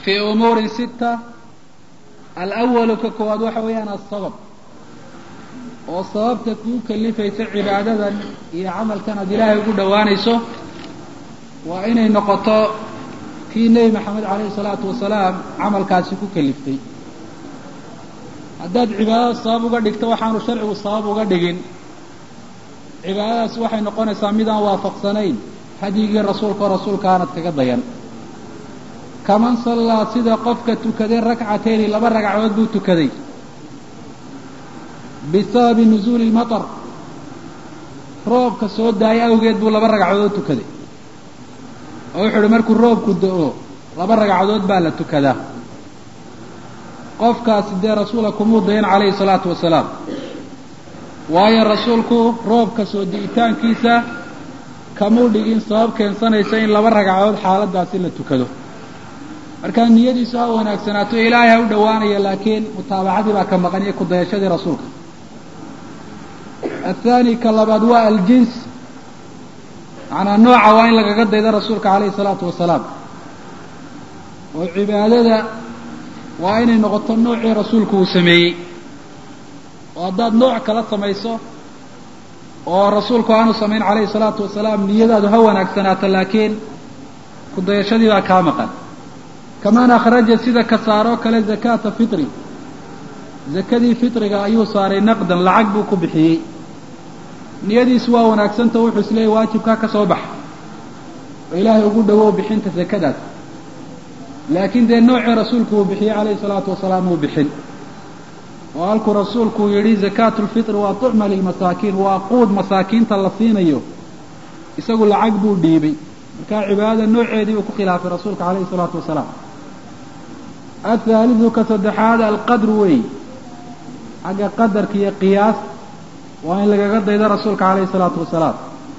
fii umuurin sita alawalu ka koowaad waxa weeyaan asabab oo sababta kuu kalifaysa cibaadadan iyo camalkan aad ilaahay ugu dhowaanayso waa inay noqoto kii nebi maxamed calayhi salaatu wasalaam camalkaasi ku kaliftay haddaad cibaadada sabab uga dhigto waxaanu sharcigu sabab uga dhigin cibaadadaas waxay noqonaysaa midaan waafaqsanayn hadyigii rasuulka oo rasuulka aanad kaga dayan kaman sallaa sida qofka tukaday rakcatayni laba ragcadood buu tukaday bisababi nusuuli lmatar roobka soo daaya awgeed buu laba ragcadood tukaday oo wuxuu uhi markuu roobku da-o laba ragcadood baa la tukadaa qofkaasi dee rasuula kumuu dayan calayhi salaatu wasalaam waayo rasuulku roobka soo di'itaankiisa kamuu dhigin sabab keensanaysa in laba ragcadood xaaladaasi la tukado markaa niyadiisu ha wanaagsanaato ilaahay ha u dhowaanaya laakiin mutaabacadii baa ka maqan iyo kudayashadii rasuulka athaani ka labaad waa aljins macnaa nooca waa in lagaga daydo rasuulka calayhi salaatu wasalaam oo cibaadada waa inay noqoto noocii rasuulku uu sameeyey oo haddaad nooc kala samayso oo rasuulku aanu samayn calayhi salaatu wasalaam niyadaadu ha wanaagsanaato laakiin kudayashadii baa kaa maqan kaman akhraja sida ka saaroo kale zakaata fitri zakadii fitriga ayuu saaray naqdan lacag buu ku bixiyey niyadiisu waa wanaagsanta wuxuu isleeyay waajibkaa ka soo baxa oo ilaahay ugu dhowow bixinta zakadaas laakiin dee noocii rasuulku uu bixiyey calayhi salaatu wasalaam uu bixin oo halkuu rasuulku yidhi zakaatu lfitri waa tucma lilmasaakiin waa quud masaakiinta la siinayo isagu lacag buu dhiibay markaa cibaadada nooceedii uu ku khilaafay rasuulka calayhi salaatu wasalaam athaalidu ka saddexaad alqadru wey xagga qadarka iyo qiyaas waa in lagaga daydo rasuulka calayhi salaatu wasalaam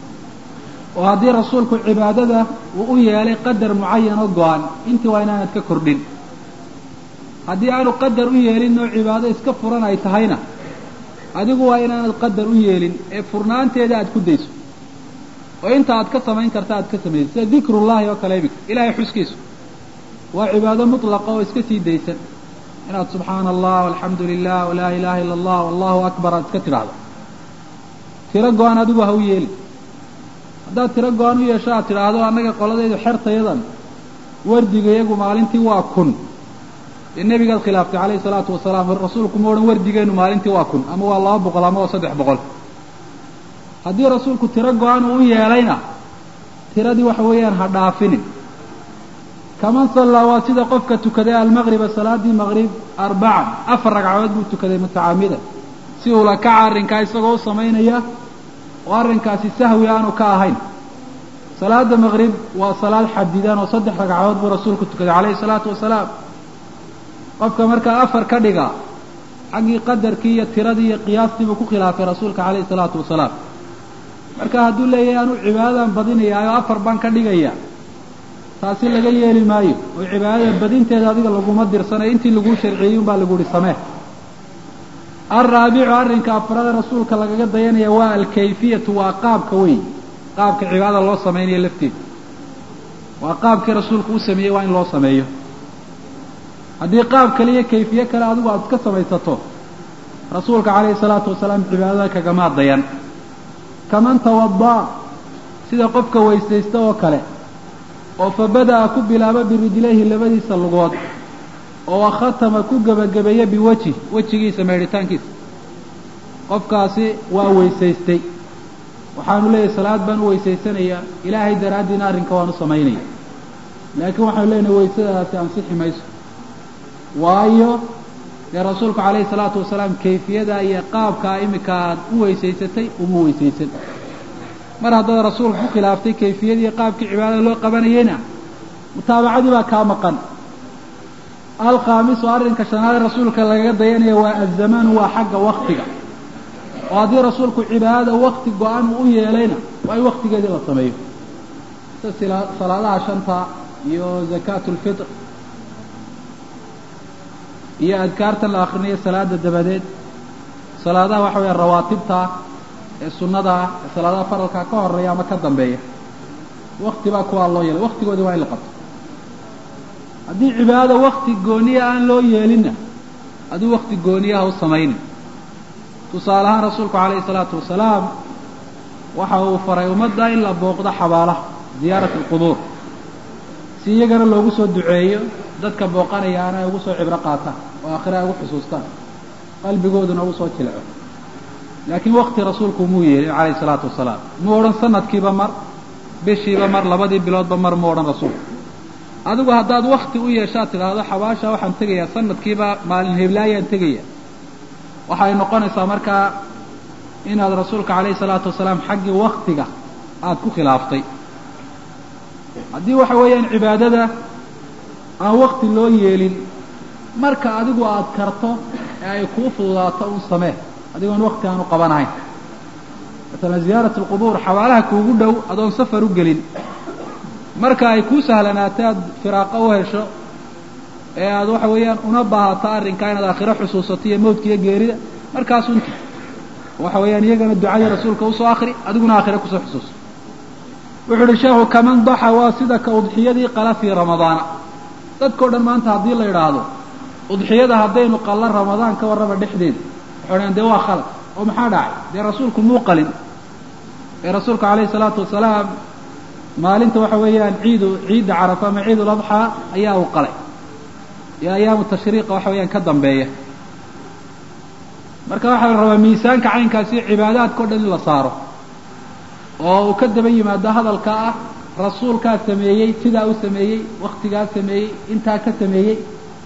oo haddii rasuulku cibaadada uu u yeelay qadar mucayan oo go-an intii waa inaanad ka kordhin haddii aanu qadar u yeelin oo cibaado iska furan ay tahayna adigu waa inaanad qadar u yeelin ee furnaanteeda aad ku dayso oo inta aad ka samayn karta aad ka samayso sida dikrullahi oo kale imika ilaahay xuskiisu waa cibaado mutlaqa oo iska sii daysan inaad subxaana allah alxamdu lilah walaa ilaha illa allah allahu akbar aad iska tidhaahdo tiro go-an adigu ha u yeelin haddaad tiro go-an u yeesho aad tidhaahdo annaga qoladaydu xertayadan wardiga iyagu maalintii waa kun dee nebigaad khilaaftay calayhi salaatu wasalaam rasuulku ma odhan wardigeennu maalintii waa kun ama waa laba boqol ama waa saddex boqol haddii rasuulku tiro go-an uu u yeelayna tiradii waxa weeyaan ha dhaafinin kaman sallaa waa sida qofka tukaday almaqriba salaadii maqrib arbacan afar ragcadood buu tukaday mutacaamidan si uu la kaca arrinkaa isagoo u samaynaya oo arrinkaasi sahwi aanu ka ahayn salaada maqrib waa salaad xadidan oo saddex ragcadood buu rasuulku tukaday calayhi salaatu wasalaam qofka markaa afar ka dhiga xaggii qadarkii iyo tiradii iyo qiyaastii buu ku khilaafay rasuulka calayhi salaatu wasalaam marka hadduu leeyahay anuu cibaadadan badinayaayo afar baan ka dhigaya taasi laga yeeli maayo oo cibaadada badinteeda adiga laguma dirsanayo intii laguu sharciyey unbaa lagu uhi samee alraabicu arrinka afrada rasuulka lagaga dayanaya waa alkayfiyatu waa qaabka wey qaabka cibaadada loo samaynayo lafteeda waa qaabkii rasuulku u sameeyey waa in loo sameeyo haddii qaab kale iyo kayfiye kale adigu aada iska samaysato rasuulka calayhi salaatu wasalaam cibaadada kagamaa dayan kaman tawada sida qofka weysaysta oo kale oo fa bada'a ku bilaaba birijlayhi labadiisa lugood oo khatama ku gebagabeeya biwejhi wejigiisa meedhitaankiisa qofkaasi waa weysaystay waxaanu leeyahay salaad baan u weysaysanayaa ilaahay daraaddiina arrinka waan u samaynaya laakiin waxaanu leenahay weysadaasi ansixi mayso waayo dee rasuulku calayhi salaatu wasalaam kayfiyada iyo qaabkaa iminka aad u weysaysatay uma weysaysan mar haddaad rasuulka ku khilaaftay kayfiyadii iyo qaabkii cibaadada loo qabanayeyna mutaabacadii baa kaa maqan alkhaamisu arrinka shanaad rasuulka lagaga dayanaya waa azamaanu waa xagga waktiga oo haddii rasuulku cibaadada wakti go-an uu u yeelayna waa in waktigeedii la sameeyo sida salaadaha shanta iyo zakaatu lfitr iyo adkaartan la akrinayo salaada dabadeed salaadaha waxa weya rawaatibta ee sunnada ah ee salaadaha faralkaa ka horeeya ama ka dambeeya wakti baa kuwaa loo yeelay waktigoodii waa in la qabto haddii cibaadada wakti gooniya aan loo yeelinna aduu wakti gooniyaha u samaynin tusaale ahaan rasuulku calayhi salaatu wasalaam waxa uu faray ummadda in la booqdo xabaalaha ziyaarat alqubuur si iyagana loogu soo duceeyo dadka booqanayaana ay ugu soo cibro qaataan oo aakhira ay ugu xusuustaan qalbigooduna ugu soo jilco laakiin wakti rasuulku muu yeelin calayhi salaatu wasalaam muu odhan sanadkiiba mar bishiiba mar labadii biloodba mar muu odhan rasuulku adigu haddaad wakti u yeeshaad tidhaahdo xabaasha waxaan tegayaa sanadkiiba maalin heblaayaan tegaya waxay noqonaysaa markaa inaad rasuulka calayhi salaatu wasalaam xaggii waktiga aada ku khilaaftay haddii waxa weeyaan cibaadada aan wakti loo yeelin marka adigu aada karto ee ay kuu fududaato un samee adigoon wakti aan u qabanahayn masalan ziyaarat alqubuur xabaalaha kuugu dhow adoon safar u gelin marka ay kuu sahlanaato aada firaaqo u hesho ee aada waxa weeyaan una baahato arrinkaa inaad aakhiro xusuusato iyo mawdka iyo geerida markaas unti waxa weeyaan iyagana ducadii rasuulka usoo akri adiguna aakhiro kusoo xusuuso wuxuu uhi sheekhu kaman daxa waa sida ka udxiyadii qala fii ramadaana dadkao dhan maanta haddii la idhaahdo udxiyada haddaynu qallo ramadaan ka warraba dhexdeeda waxay dhahan dee waa khalad oo maxaa dhacay dee rasuulku muu qalin ee rasuulku calayhi salaatu wasalaam maalinta waxa weeyaan ciidu ciidda carafa ama ciid uladxaa ayaa uu qalay iyo ayaamu tashriiqa waxa weeyaan ka dambeeya marka waxaa la rabaa miisaanka caynkaasi cibaadaadka o dhan in la saaro oo uu ka daba yimaado hadalka ah rasuulkaa sameeyey sidaa u sameeyey waktigaa sameeyey intaa ka sameeyey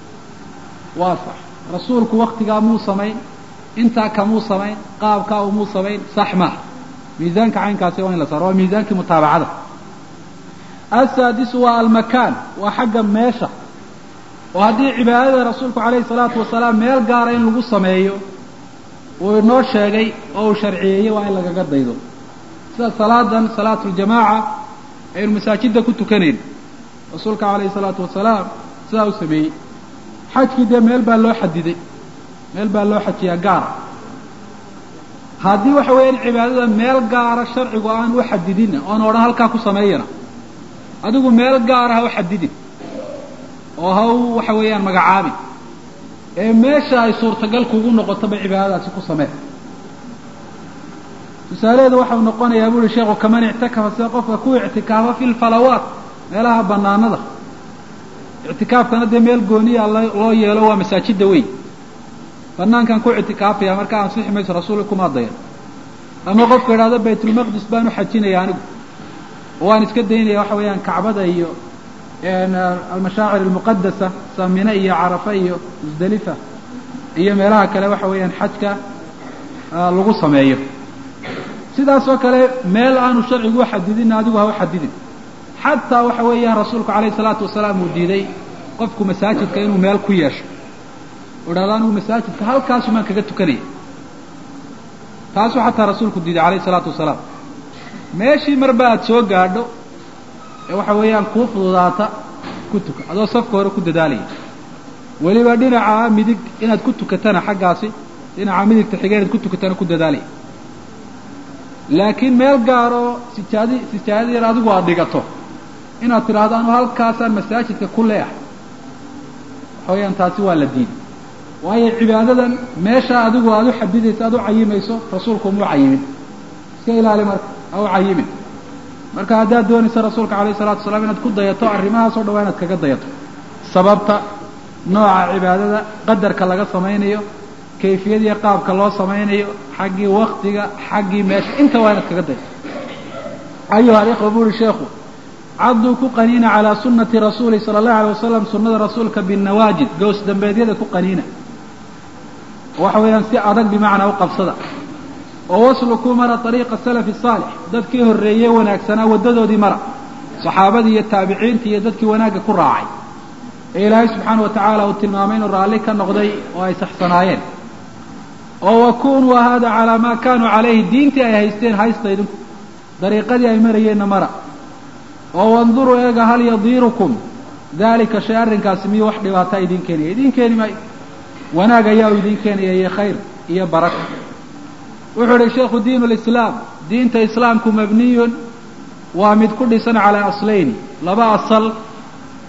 waa sax rasuulku waktigaa muu samayn intaa kamuu samayn qaabkaa umuu samayn sax maaha miisaanka caynkaasi waa in la saaro waa miisaankii mutaabacada asaadisu waa almakaan waa xagga meesha oo haddii cibaadada rasuulku calayhi salaatu wasalaam meel gaara in lagu sameeyo uu inoo sheegay oo uu sharciyeeyey waa in lagaga daydo sida salaadan salaatu ljamaaca aynu masaajidda ku tukanayn rasuulka calayhi salaatu wasalaam sidaa u sameeyey xajkii dee meel baa loo xadiday meel baa loo xajiyaa gaara haddii waxa weeyaan cibaadada meel gaara sharcigu aan u xadidinna oon odhan halkaa ku sameeyana adigu meel gaara ha u xadidin oo ha u waxa weeyaan magacaabin ee meesha ay suurtagal kugu noqotoba cibaadadaasi ku samee tusaalaheedu waxau noqonayaa buuhi sheekhu kaman ictakafa sida qofka ku ictikaafa fi lfalawaat meelaha banaanada ictikaafkana dee meel gooniya loo yeelo waa masaajida weyn banaankan ku ictikaafaya marka ansixi mayso rasuulka kuma dayan ama qofka idhahdo baytulmaqdis baan u xajinaya anigu waan iska daynaya waxa weeyaan kacbada iyo almashaacir almuqadasa samine iyo carafa iyo musdalifa iyo meelaha kale waxa weeyaan xajka lagu sameeyo sidaas oo kale meel aanu sharcigu uxadidin adigu ha u xadidin xataa waxa weeyaan rasuulku calayhi salaatu wasalaam uu diiday qofku masaajidka inuu meel ku yeesho u idhahdo anigu masaajidka halkaasumaan kaga tukanaya taasuu xataa rasuulku diiday calayhi salaatu wasalaam meeshii marba aada soo gaadho ee waxa weeyaan kuu fududaata ku tuka adoo safka hore ku dadaalaya weliba dhinaca midig inaad ku tukatana xaggaasi dhinaca midigta xiga inaad ku tukatana ku dadaalaya laakiin meel gaaroo sijaadi sijaadada yar adigu aada dhigato inaad tidhaahdo anu halkaasaan masaajidka ku leeahay waxa weeyaan taasi waa la diiday waayo cibaadadan meesha adigu aada u xadidayso aada u cayimayso rasuulku umuu cayimin iska ilaali marka ha u cayimin marka haddaad doonayso rasuulka calayhi salatu wasalaam inaad ku dayato arrimahaas o dhan waa inaad kaga dayato sababta nooca cibaadada qadarka laga samaynayo kayfiyadiiyo qaabka loo samaynayo xaggii waktiga xaggii meesha inta waa inaad kaga dayato ayuha alikhwa bu uhi sheekhu cadduu ku qaniina calaa sunnati rasuuli sala allahu alay wasalam sunnada rasuulka binnawaajid goos dambeedyada ku qaniina waxa weeyaan si adag bimacnaa u qabsada oo waslukuu mara ariiqa salafi saalix dadkii horreeyey wanaagsanaa waddadoodii mara saxaabadii iyo taabiciintii iyo dadkii wanaagga ku raacay ee ilaahay subxaana wa tacaala uu tilmaamay inuu raalli ka noqday oo ay saxsanaayeen oo wakunuu hada calaa maa kaanuu calayhi diintii ay haysteen haysta idinku dariiqadii ay marayeenna mara oo wanduruu eega hal yadiirukum daalika shay arrinkaasi miyuu wax dhibaataa idiin keenaya idiin keeni maayo wanaag ayaa u idiin keenaya iyo khayr iyo baraka wuxuu idhi sheikhu diin lislaam diinta islaamku mabniyun waa mid ku dhisan calaa aslayni laba asal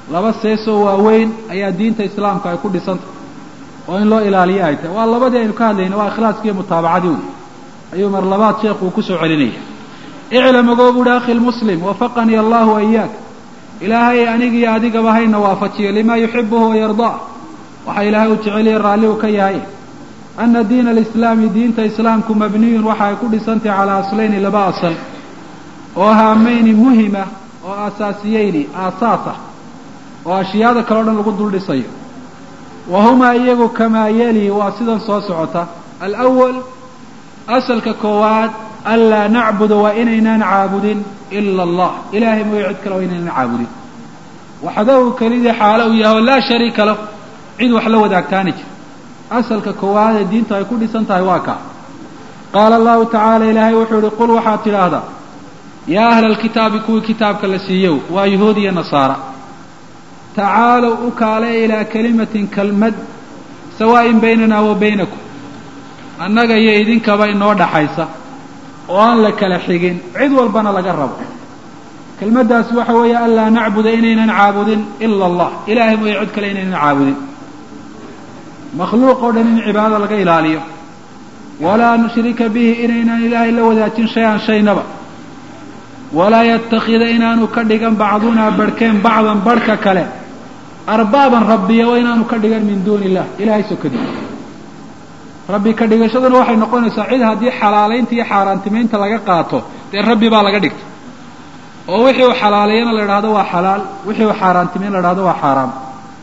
laba seesoo waaweyn ayaa diinta islaamka ay ku dhisantah oo in loo ilaaliyo ay tahay waa labadii aynu ka hadlayna waa ikhlaaskiiyo mutaabacadii wey ayuu mar labaad sheekhu uu kusoo celinaya iclam ogoo buuhi akhi lmuslim wafaqanii allahu wayaak ilaahay anigiiyo adigaba hayna waafajiyo limaa yuxibuhu wayardaa waxaa ilaahay u jeceliya raalli uu ka yahay ana diina alislaami diinta islaamku mabniyun waxa ay ku dhisantahy calaa aslayni laba asal oo haamayni muhima oo aasaasiyeyni aasaas ah oo ashyaada kale o dhan lagu dul dhisayo wa humaa iyagu kamaa yali waa sidan soo socota alawal asalka koowaad anlaa nacbuda waa inaynaan caabudin ila allah ilaahay mooyo cid kale waa inaynaan caabudin waxdahu kelidii xaalo uu yahay oo laa shariika lahu cid wax la wadaagtaani jir asalka koowaad ee diintu ay ku dhisan tahay waa kaa qaala allahu tacaala ilaahay wuxuu yihi qul waxaad tidhaahdaa yaa ahla alkitaabi kuwii kitaabka la siiyow waa yahuud iyo nasaara tacaalow u kaale ilaa kelimatin kelmad sawaa'in baynanaa wa baynakum annaga iyo idinkaba inoo dhaxaysa oo aan la kala xigin cid walbana laga rabo kelmaddaasi waxa weeye anlaa nacbuda inaynan caabudin ila allah ilaahay mooye cid kale inaynan caabudin makhluuq oo dhan in cibaadada laga ilaaliyo walaa nushrika bihi inaynan ilaahay la wadaajin shay-an shaynaba walaa yatakida inaanu ka dhigan bacdunaa barhkeen bacdan barhka kale arbaaban rabbiya oo inaanu ka dhigan min duuni illah ilahay sokadii rabbi ka dhigashaduna waxay noqonaysaa cid haddii xalaalaynta iyo xaaraantimaynta laga qaato dee rabbi baa laga dhigta oo wixii uu xalaaleeyana la idhahdo waa xalaal wixii uu xaaraantimayn la idhahdo waa xaaraam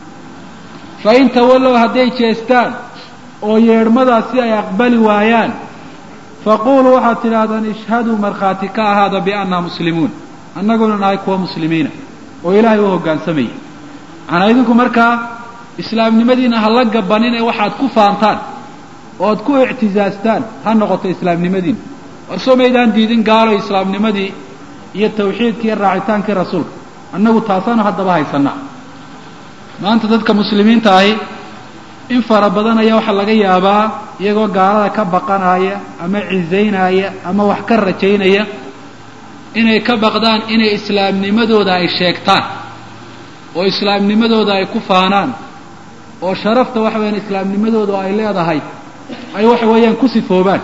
fa in tawallow hadday jeestaan oo yeedhmadaasi ay aqbali waayaan faquuluu waxaad tidhaahdaan ishhaduu markhaati ka ahaada biannaa muslimuun annaguna nahay kuwa muslimiina oo ilaahay u hoggaansamaya macnaa idinku markaa islaamnimadiina ha la gabanin ee waxaad ku faantaan ood ku ictizaastaan ha noqoto islaamnimadiina war soo maydaan diidin gaalo islaamnimadii iyo tawxiidkii iyo raacitaankii rasuulka annagu taasaanu haddaba haysanaa maanta dadka muslimiinta ahi in fara badan ayaa waxaa laga yaabaa iyagoo gaalada ka baqanaya ama cizaynaya ama wax ka rajaynaya inay ka baqdaan inay islaamnimadooda ay sheegtaan oo islaamnimadooda ay ku faanaan oo sharafta waxa weyaan islaamnimadooda ay leedahay ay waxa weeyaan ku sifoobaan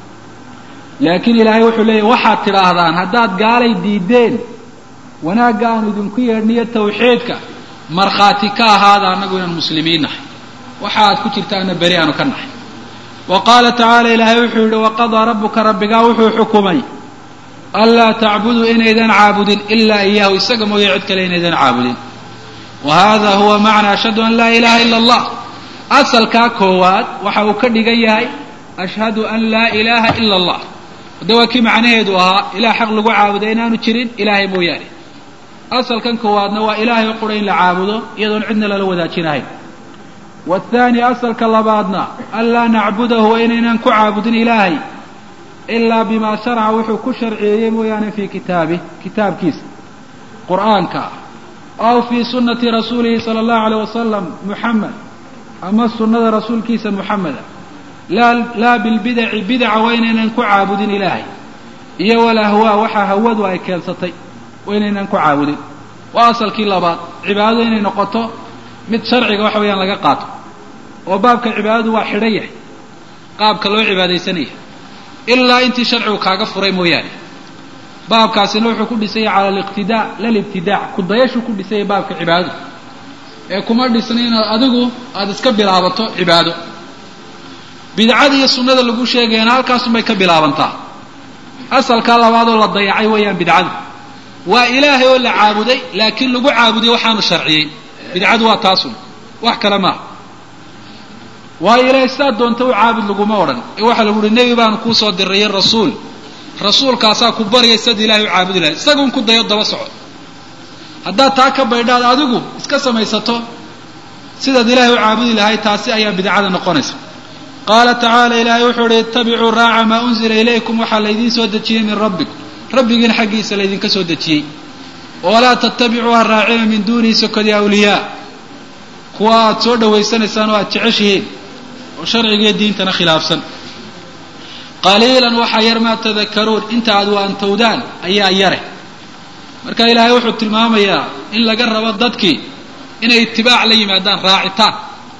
laakiin ilaahay wuxuu leeyahy waxaad tidhaahdaan haddaad gaalay diideen wanaagga aanu idinku yeedhniyo tawxiidka markhaati ka ahaada annagu inaan muslimiin nahay waxa aad ku jirtaana beri aanu ka nahay wa qaala tacaala ilaahay wuxuu yihi waqadaa rabbuka rabbigaa wuxuu xukumay anlaa tacbuduu inaydan caabudin ilaa iyaahu isaga mooye cid kale inaydan caabudin wa hada huwa macna ashhadu an laa ilaha ila allah asalkaa koowaad waxa uu ka dhigan yahay ashhadu an laa ilaaha ila allah hadde waa kii macnaheedu ahaa ilaah xaq lagu caabuda inaanu jirin ilaahay mooyaane asalkan koowaadna waa ilaahay o qura in la caabudo iyadoon cidna lala wadaajinahayn waathaani asalka labaadna anlaa nacbudahu waa inaynan ku caabudin ilaahay ilaa bimaa sharaca wuxuu ku sharciyeeyey mooyaane fii kitaabih kitaabkiisa qur'aanka aw fii sunnati rasuulihi sala allahu aleyh wasalam muxamed ama sunnada rasuulkiisa muxameda laa laa bilbidaci bidaca waa inaynan ku caabudin ilaahay iyo walahwaa waxaa hawadu ay keensatay waa inaynan ku caabudin waa asalkii labaad cibaadadu inay noqoto mid sharciga waxa weeyaan laga qaato oo baabka cibaadadu waa xidhan yahay qaabka loo cibaadaysanaya ilaa intii sharcigu kaaga furay mooyaane baabkaasina wuxuu ku dhisanya cala aliqtidaa lalibtidaac kudayashuu ku dhisanya baabka cibaadadu ee kuma dhisna inaad adigu aada iska bilaabato cibaado bidcada iyo sunnada lagu sheegayana halkaasunbay ka bilaabantaa asalkaa labaadoo la dayacay weeyaan bidcadu waa ilaahay oo la caabuday laakiin lagu caabuday waxaanu sharciyey bidcadu waa taasun wax kale maaha waayo ilaahay sidaad doonta u caabud laguma odhan ee waxaa lagu uhi nebi baanu kuu soo dirayay rasuul rasuulkaasaa ku baryay sidaad ilahay u caabudi lahay isagun ku dayo daba soco haddaad taa ka baydhaad adigu iska samaysato sidaad ilaahay u caabudi lahay taasi ayaa bidcada noqonaysa qaala tacaala ilaahay wuxuu uhi ittabicuu raaca maa unzila ilaykum waxaa laydiin soo dejiyey min rabbikum rabbigiina xaggiisa laydinka soo dejiyey walaa tattabicuu ha raacina min duunihi sokodi awliyaa kuwa aad soo dhawaysanaysaan oo aad jeceshihiin oo sharcigiiyo diintana khilaafsan qaliilan waxaa yar maa tadakaruun inta aad waantowdaan ayaa yare marka ilaahay wuxuu tilmaamayaa in laga rabo dadkii inay itibaac la yimaadaan raacitaan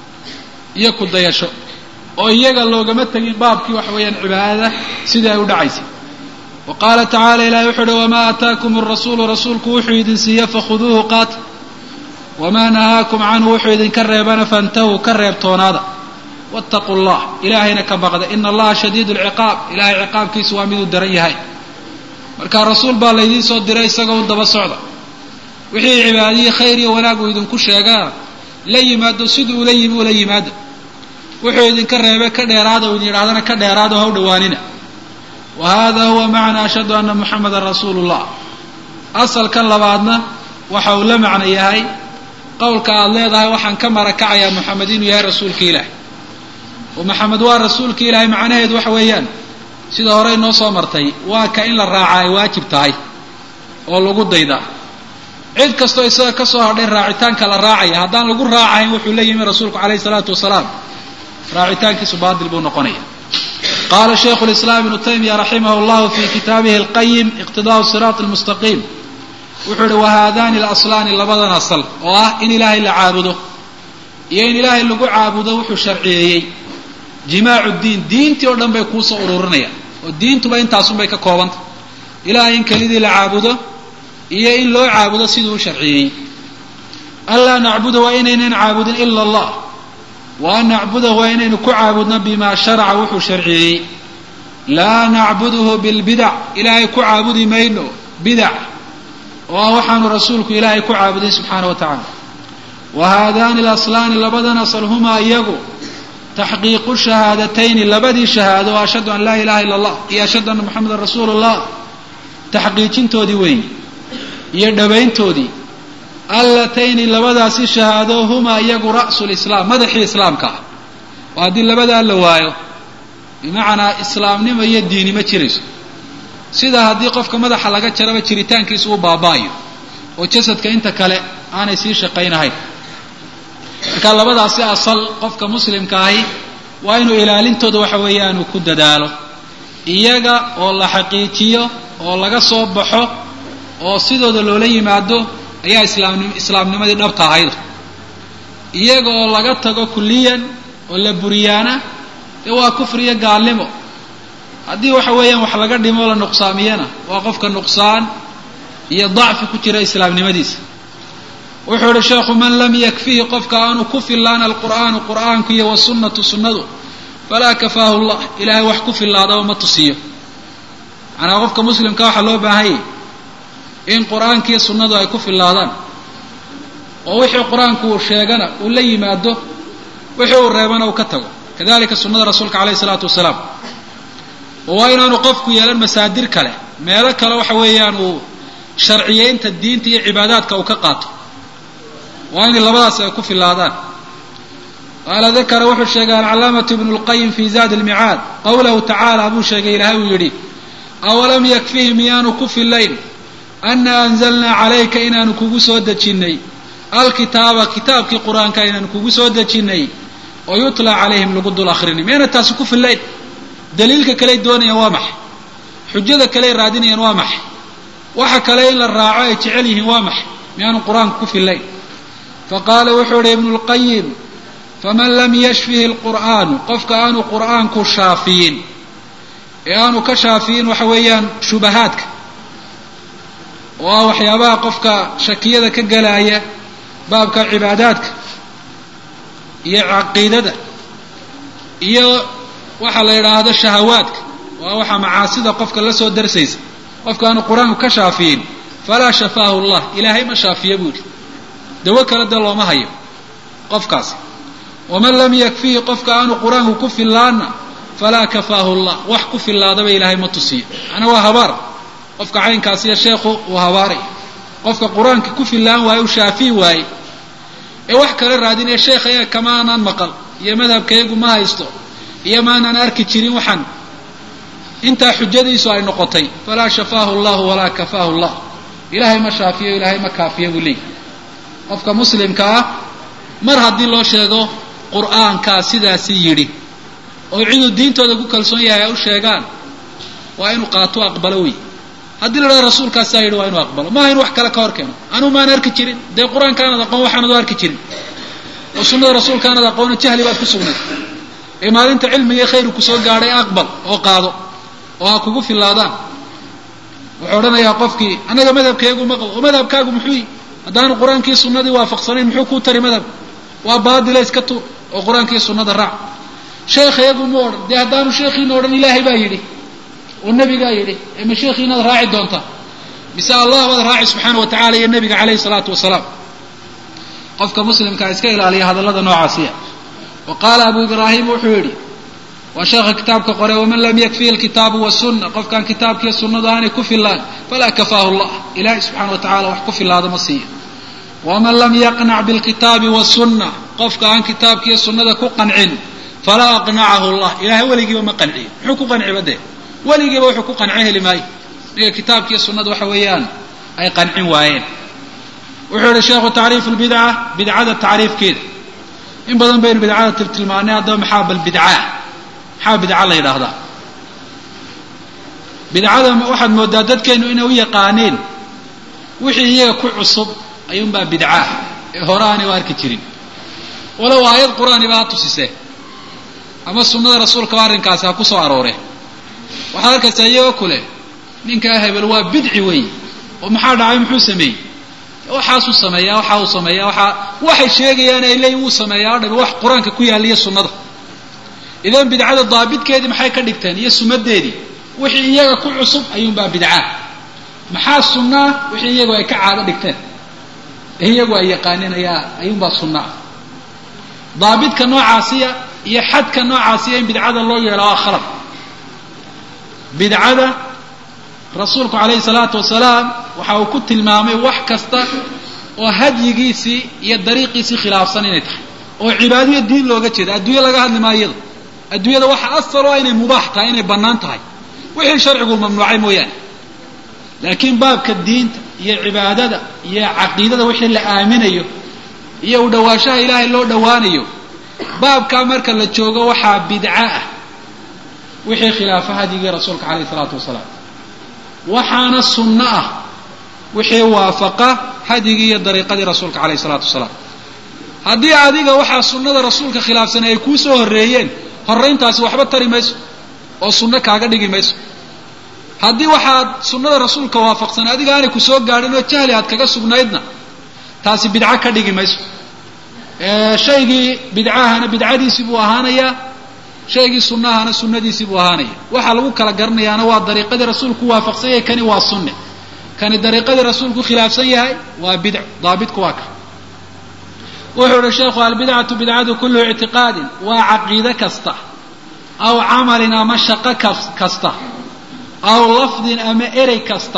iyo ku dayasho oo iyaga loogama tegin baabkii waxa weeyaan cibaadada sidii ay u dhacaysay wa qaala tacaala ilahi wuxuu uhi wamaa aataakum arasuulu rasuulku wuxuu idin siiye fakhuduuhu qaata wamaa nahaakum canhu wuxuu idinka reebana fantahuu ka reebtoonaada wattaquu llah ilaahayna ka baqda ina allaha shadiid lciqaab ilahay ciqaabkiisu waa miduu daran yahay marka rasuul baa laydiin soo diray isagoo u daba socda wixii cibaadihii khayr iyo wanaag uu idinku sheegaa la yimaado siduu ula yimi ula yimaado wuxuu idinka reebay ka dheeraada uu idin yidhahdana ka dheeraado ha u dhowaanina wa hada huwa macna ashhadu ana muxamadan rasuulu llah asalkan labaadna waxa uu la macno yahay qowlka aada leedahay waxaan ka marakacayaa moxamed inuu yahay rasuulka ilaah oo maxamed waa rasuulka ilaahay macnaheedu waxa weeyaan sida hore inoo soo martay waa ka in la raaca ay waajib tahay oo lagu daydaa cid kastoo isaga ka soo hadhay raacitaanka la raacaya haddaan lagu raacayn wuxuu la yimi rasuulku calayhi salaatu wasalaam raacitaankiisu baatil buu noqonaya qaala shaykhu lislaam ibnu taymiya raximah llahu fi kitaabihi alqayim iqtidaau siraat almustaqiim wuxuu ihi wahaadani alaslaani labadan asal oo ah in ilaahay la caabudo iyo in ilaahay lagu caabudo wuxuu sharciyeeyey jimaacu diin diintii oo dhan bay kuusoo ururinayaan oo diintuba intaasunbay ka koobanta ilaahay in kelidii la caabudo iyo in loo caabudo siduu u sharciyeeyey anlaa nacbuda waa inaynan caabudin ila allah wa an nacbudahu waa inaynu ku caabudno bimaa sharaca wuxuu sharciyeeyey laa nacbuduhu bilbidac ilaahay ku caabudi mayno bidac oo ah waxaanu rasuulku ilaahay ku caabudin subxaana wa tacaala wa haadaani alaslaani labadan asal humaa iyagu taxqiiqu shahaadatayni labadii shahaado oo ashhadu an laa ilaha illa allah iyo ashhadu anna moxamedan rasuulu llah taxqiijintoodii weeyi iyo dhabayntoodii allatayni labadaasi shahaado humaa iyagu ra'su lislaam madaxii islaamka ah oo haddii labadaa la waayo bimacnaa islaamnimo iyo diini ma jirayso sida haddii qofka madaxa laga jaraba jiritaankiisu u baaba'ayo oo jasadka inta kale aanay sii shaqaynahayn marka labadaasi asal qofka muslimka ahi waa inuu ilaalintooda waxa weeyaan uu ku dadaalo iyaga oo la xaqiijiyo oo laga soo baxo oo sidooda loola yimaado ayaa islaamnim islaamnimadii dhabta ahayd iyaga oo laga tago kulliyan oo la buriyaana dee waa kufriyo gaalnimo haddii waxa weeyaan wax laga dhimo la nuqsaamiyana waa qofka nuqsaan iyo dacfi ku jira islaamnimadiisa wuxuu ihi sheekhu man lam yakfihi qofka aanu ku fillaan alqur'aanu qur'aanku iyo wasunnatu sunnadu falaa kafaahu llah ilaahay wax ku fillaadaba ma tusiyo macnaa qofka muslimka waxaa loo baahanyay in qur-aanka iyo sunnadu ay ku fillaadaan oo wixii qur-aanku uu sheegana uu la yimaado wixii uu reebana uu ka tago kadalika sunnada rasuulka calayhi isalaatu wasalaam oo waa inaanu qofku yeelan masaadir kale meelo kale waxa weeyaan uu sharciyeynta diinta iyo cibaadaadka uu ka qaato waa inay labadaas ay ku fillaadaan qaala dakara wuxuu sheegay alcalaamatu ibnu lqayim fi zaadi lmicaad qawlahu tacaala buu sheegay ilaahay uu yidhi awalam yakfihi miyaanu ku fillayn ana anzalnaa calayka inaanu kugu soo dejinnay alkitaaba kitaabkii qur-aanka inaanu kugu soo dejinnay oo yutlaa calayhim lagu dul akrinay miyayna taasi ku fillayn daliilka kaley doonayaan waa maxay xujada kaley raadinayaan waa maxay waxa kale in la raaco ay jecel yihiin waa maxay miyaanu qur-aanku ku fillayn faqaala wuxuu ihi ibnu lqayim faman lam yashfihi lqur'aanu qofka aanu qur'aanku shaafiyin ee aanu ka shaafiyin waxa weeyaan shubahaadka oo ah waxyaabaha qofka shakiyada ka galaaya baabka cibaadaadka iyo caqiidada iyo waxa la yidhaahdo shahawaadka waa waxa macaasida qofka la soo darsaysa qofka aanu qur-aanku ka shaafiyin falaa shafaahu llah ilaahay ma shaafiya buu yidhi dawo kale dee looma hayo qofkaasi waman lam yakfihi qofka aanu qur-aanku ku fillaanna falaa kafaahu llah wax ku fillaadaba ilaahay ma tusiyo macnaa waa habaar qofka caynkaasiyo sheekhu uu habaaray qofka qur-aanka ku fillaan waaye uu shaafiyi waaye ee wax kale raadinaya sheekha ee kamaanaan maqal iyo madhabkayagu ma haysto iyo maanaan arki jirin waxaan intaa xujadiisu ay noqotay falaa shafaahu llahu walaa kafaahu llah ilaahay ma shaafiyo ilaahay ma kaafiyo buu leeyahy qofka muslimka ah mar haddii loo sheego qur'aankaa sidaasi yidhi oo ciduu diintooda ku kalsoon yahay ay u sheegaan waa inuu qaato aqbalo wey haddii la dhaha rasuulkaasaa yidhi waa inuu aqbalo maaha in wax kale ka hor keeno anuu maan arki jirin dee qur-aanka aanad aqoon waxaanad u arki jirin oo sunnada rasuulka aanad aqoona jahli baad ku sugnay ee maalinta cilmiga khayru kusoo gaadhay aqbal oo qaado oo ha kugu filaadaan wuxuu odhanayaa qofkii annaga madhabkeegu ma qabo oo madhabkaagu muxuu haddaanu qur-aankii sunnadii waafaqsanayn muxuu kuu tari madhabka waa baadila iska tuur oo qur-aankii sunnada raac sheekh iyagu mu odhan dee haddaanu sheekhiina odhan ilaahay baa yidhi oo nebigaa yidhi ee ma sheekhiinaad raaci doontaa mise allah baad raaci subxaana wa tacala iyo nebiga calayhi salaatu wasalaam qofka muslimkaa iska ilaaliya hadallada noocaasiya wa qaala abu ibraahim wuxuu yidhi waa sheekha kitaabka qore waman lam yakfihi alkitaabu wasunna qofkaan kitaabkiiyo sunnadu aanay ku fillaan falaa kafaahu llah ilaahay subxana wa tacala wax ku fillaada ma siiyo waman lam yaqnac bilkitaabi wasunna qofka aan kitaabkiiyo sunnada ku qancin falaa aqnacahu llah ilahay weligiiba ma qanciyo muxuu ku qanciba dee weligiiba wuxuu ku qanco heli maayo ninka kitaabkiiyo sunnada waxa weeyaan ay qancin waayeen wuxuu yihi sheekhu tacriifu lbidca bidcada tacriifkeeda in badan baynu bidcada tiltilmaanay haddaba maxaa bal bidcaa maxaa bidca la yidhaahdaa bidcada waxaad moodaa dadkeenu inay u yaqaaneen wixii iyaga ku cusub ayuunbaa bidcaa ee hore aanay u arki jirin walow aayad qur-aaniba ha tusisee ama sunnada rasuulkaba arrinkaasi ha ku soo arooree waxaad arkaysaa iyagoo kule ninkaa hebel waa bidci wey oo maxaa dhacay muxuu sameeyey waxaasuu sameeyaa waxa uu sameeyaa waxa waxay sheegayaan ay leeyiin wuu sameeyaa o dhami wax qur-aanka ku yaaliyo sunnada idan bidcada daabidkeedii maxay ka dhigteen iyo sumadeedii wixii iyaga ku cusub ayuunbaa bidcaa maxaa sunnaa wixii iyagu ay ka caado dhigteen ee iyagu ay yaqaaneen ayaa ayuunbaa sunnaa daabidka noocaasiya iyo xadka noocaasiya in bidcada loo yeelo waa khalad bidcada rasuulku calayhi salaatu wasalaam waxa uu ku tilmaamay wax kasta oo hadyigiisii iyo dariiqiisii khilaafsan inay tahay oo cibaadaiyo diin looga jeeda adduunye laga hadli maayo iyada adduunyada waxa asal oo inay mubaax tahay inay bannaan tahay wixii sharcigu mamnuucay mooyaane laakiin baabka diinta iyo cibaadada iyo caqiidada wixii la aaminayo iyo u dhawaanshaha ilaahay loo dhowaanayo baabkaa marka la joogo waxaa bidca ah wixii khilaafa hadyigii rasuulka calayhi salaatu wasalaam waxaana sunno ah wixii waafaqa hadyigii iyo dariiqadii rasuulka calayhi salaatu wasalaam haddii adiga waxaa sunnada rasuulka khilaafsanay ay kuu soo horreeyeen horrayntaasi waxba tari mayso oo sunno kaaga dhigi mayso haddii waxaad sunnada rasuulka waafaqsanay adiga aanay ku soo gaadhin oo jahli aad kaga sugnaydna taasi bidco ka dhigi mayso shaygii bidcahana bidcadiisii buu ahaanayaa shaygii sunnahana sunnadiisii buu ahaanaya waxaa lagu kala garanayaana waa dariiqadii rasuulku waafaqsan yahay kani waa sunne kani dariiqadii rasuulku khilaafsan yahay waa bidc daabitku waa ka wuxuu ihi sheekhu albidcatu bidcadu kullu ictiqaadin waa caqiide kasta aw camalin ama shaqo kasta aw lafdin ama erey kasta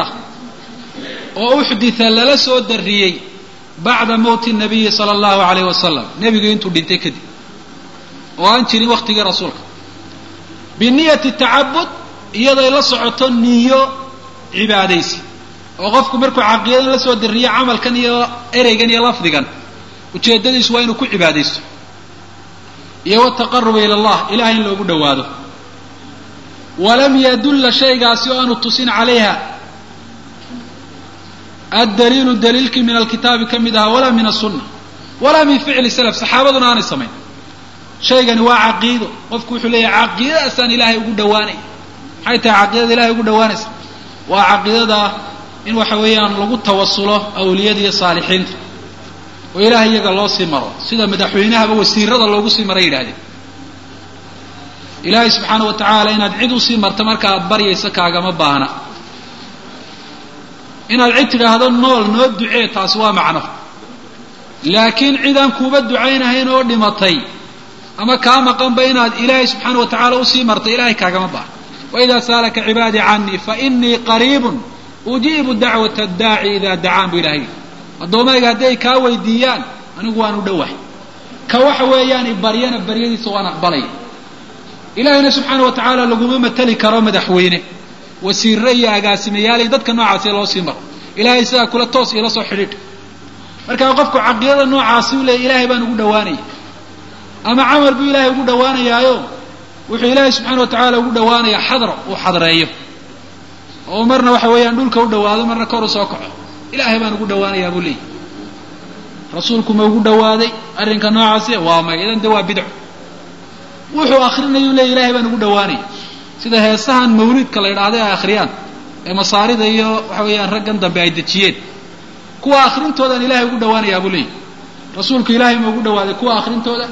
oo uxdita lala soo darriyey bacda mowti nabiyi sala allahu alayh wasalam nebigu intuu dhintay kadib oo aan jirin waktigii rasuulka biniyati tacabud iyaday la socoto niyo cibaadaysi oo qofku markuu caqiidadan la soo darriyo camalkan iyo ereygan iyo lafdigan ujeeddadiisu waa inuu ku cibaadaysto iyo wataqaruba ila allah ilahay in loogu dhowaado walam yadulla shaygaasi oo aanu tusin calayha addaliilu daliilkii min alkitaabi ka mid ahaa walaa min asunna walaa min ficli salaf saxaabaduna aanay samayn shaygani waa caqiido qofku wuxuu leeyahay caqiidadaasaan ilaahay ugu dhowaanaya maxay tahay caqiidada ilahay ugu dhowaanaysa waa caqiidada in waxa weeyaan lagu tawasulo awliyada iyo saalixiinta oo ilahay iyaga loo sii maro sida madaxweynahaba wasiirada loogu sii maray yidhahdeen ilaahay subxaana wa tacaala inaad cid usii marto marka aad baryayso kaagama baahna inaad cid tidhaahdo nool noo ducee taasi waa macno laakiin cidaan kuuba ducaynahayn oo dhimatay ama kaa maqanba inaad ilaahay subxaana wa tacaala usii martay ilahay kaagama baahna waidaa saalaka cibaadii canii fainii qariibun ujiibu dacwata addaaci idaa dacaan bu ilahay addoomayga haddi ay kaa weydiiyaan anigu waan u dhowahay ka waxa weeyaan ibaryana baryadiisa waan aqbalaya ilaahayna subxaana wa tacaala laguma mateli karo madaxweyne wasiirre iyo agaasimayaal iyo dadka noocaasi loo sii maro ilahay sidaa kula toos iila soo xidhiidh markaa qofku caqiidada noocaasi u leeyay ilaahay baan ugu dhowaanaya ama camal buu ilaahay ugu dhowaanayaayo wuxuu ilaahay subxaana wa tacaala ugu dhowaanayaa xadro uu xadreeyo oo marna waxa weeyaan dhulka u dhawaado marna kor u soo kaco ilaahay baan ugu dhawaanayaa buu leeyahy rasuulku ma ugu dhawaaday arrinka noocaasi waa may idan de waa bidco wuxuu akrinayuu leeya ilahay baan ugu dhawaanaya sida heesahan mawliidka la yidhaahday ay akhriyaan ee masaarida iyo waxa weeyaan raggan dambe ay dejiyeen kuwa akrintoodaan ilahay ugu dhawaanayaa buu leeyahy rasuulku ilaahay ma ugu dhawaaday kuwa akrintooda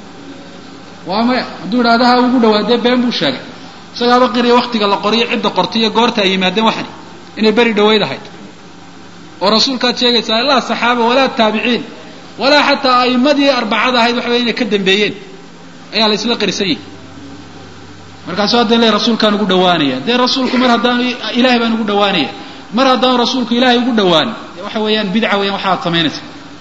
waa maya hadduu idhahda ha ugu dhawaadee been buu sheegay isagaaba qiriya waktiga la qoriyo cidda qortay iyo goorta ay yimaadeen waxani inay beri dhaweyd ahayd oo rasuulkaad sheegaysaa laa saxaaba walaa taabiciin walaa xataa a'immadii arbacada ahayd waxa wey inay ka dambeeyeen ayaa la isla qirsan yihi markaasuu hadda le rasuulkaan ugu dhawaanaya dee rasuulku mar haddaanu ilahay baan ugu dhawaanaya mar haddaanu rasuulku ilaahay ugu dhawaan waxa weeyaan bidca weeyaan waxa aad samaynaysa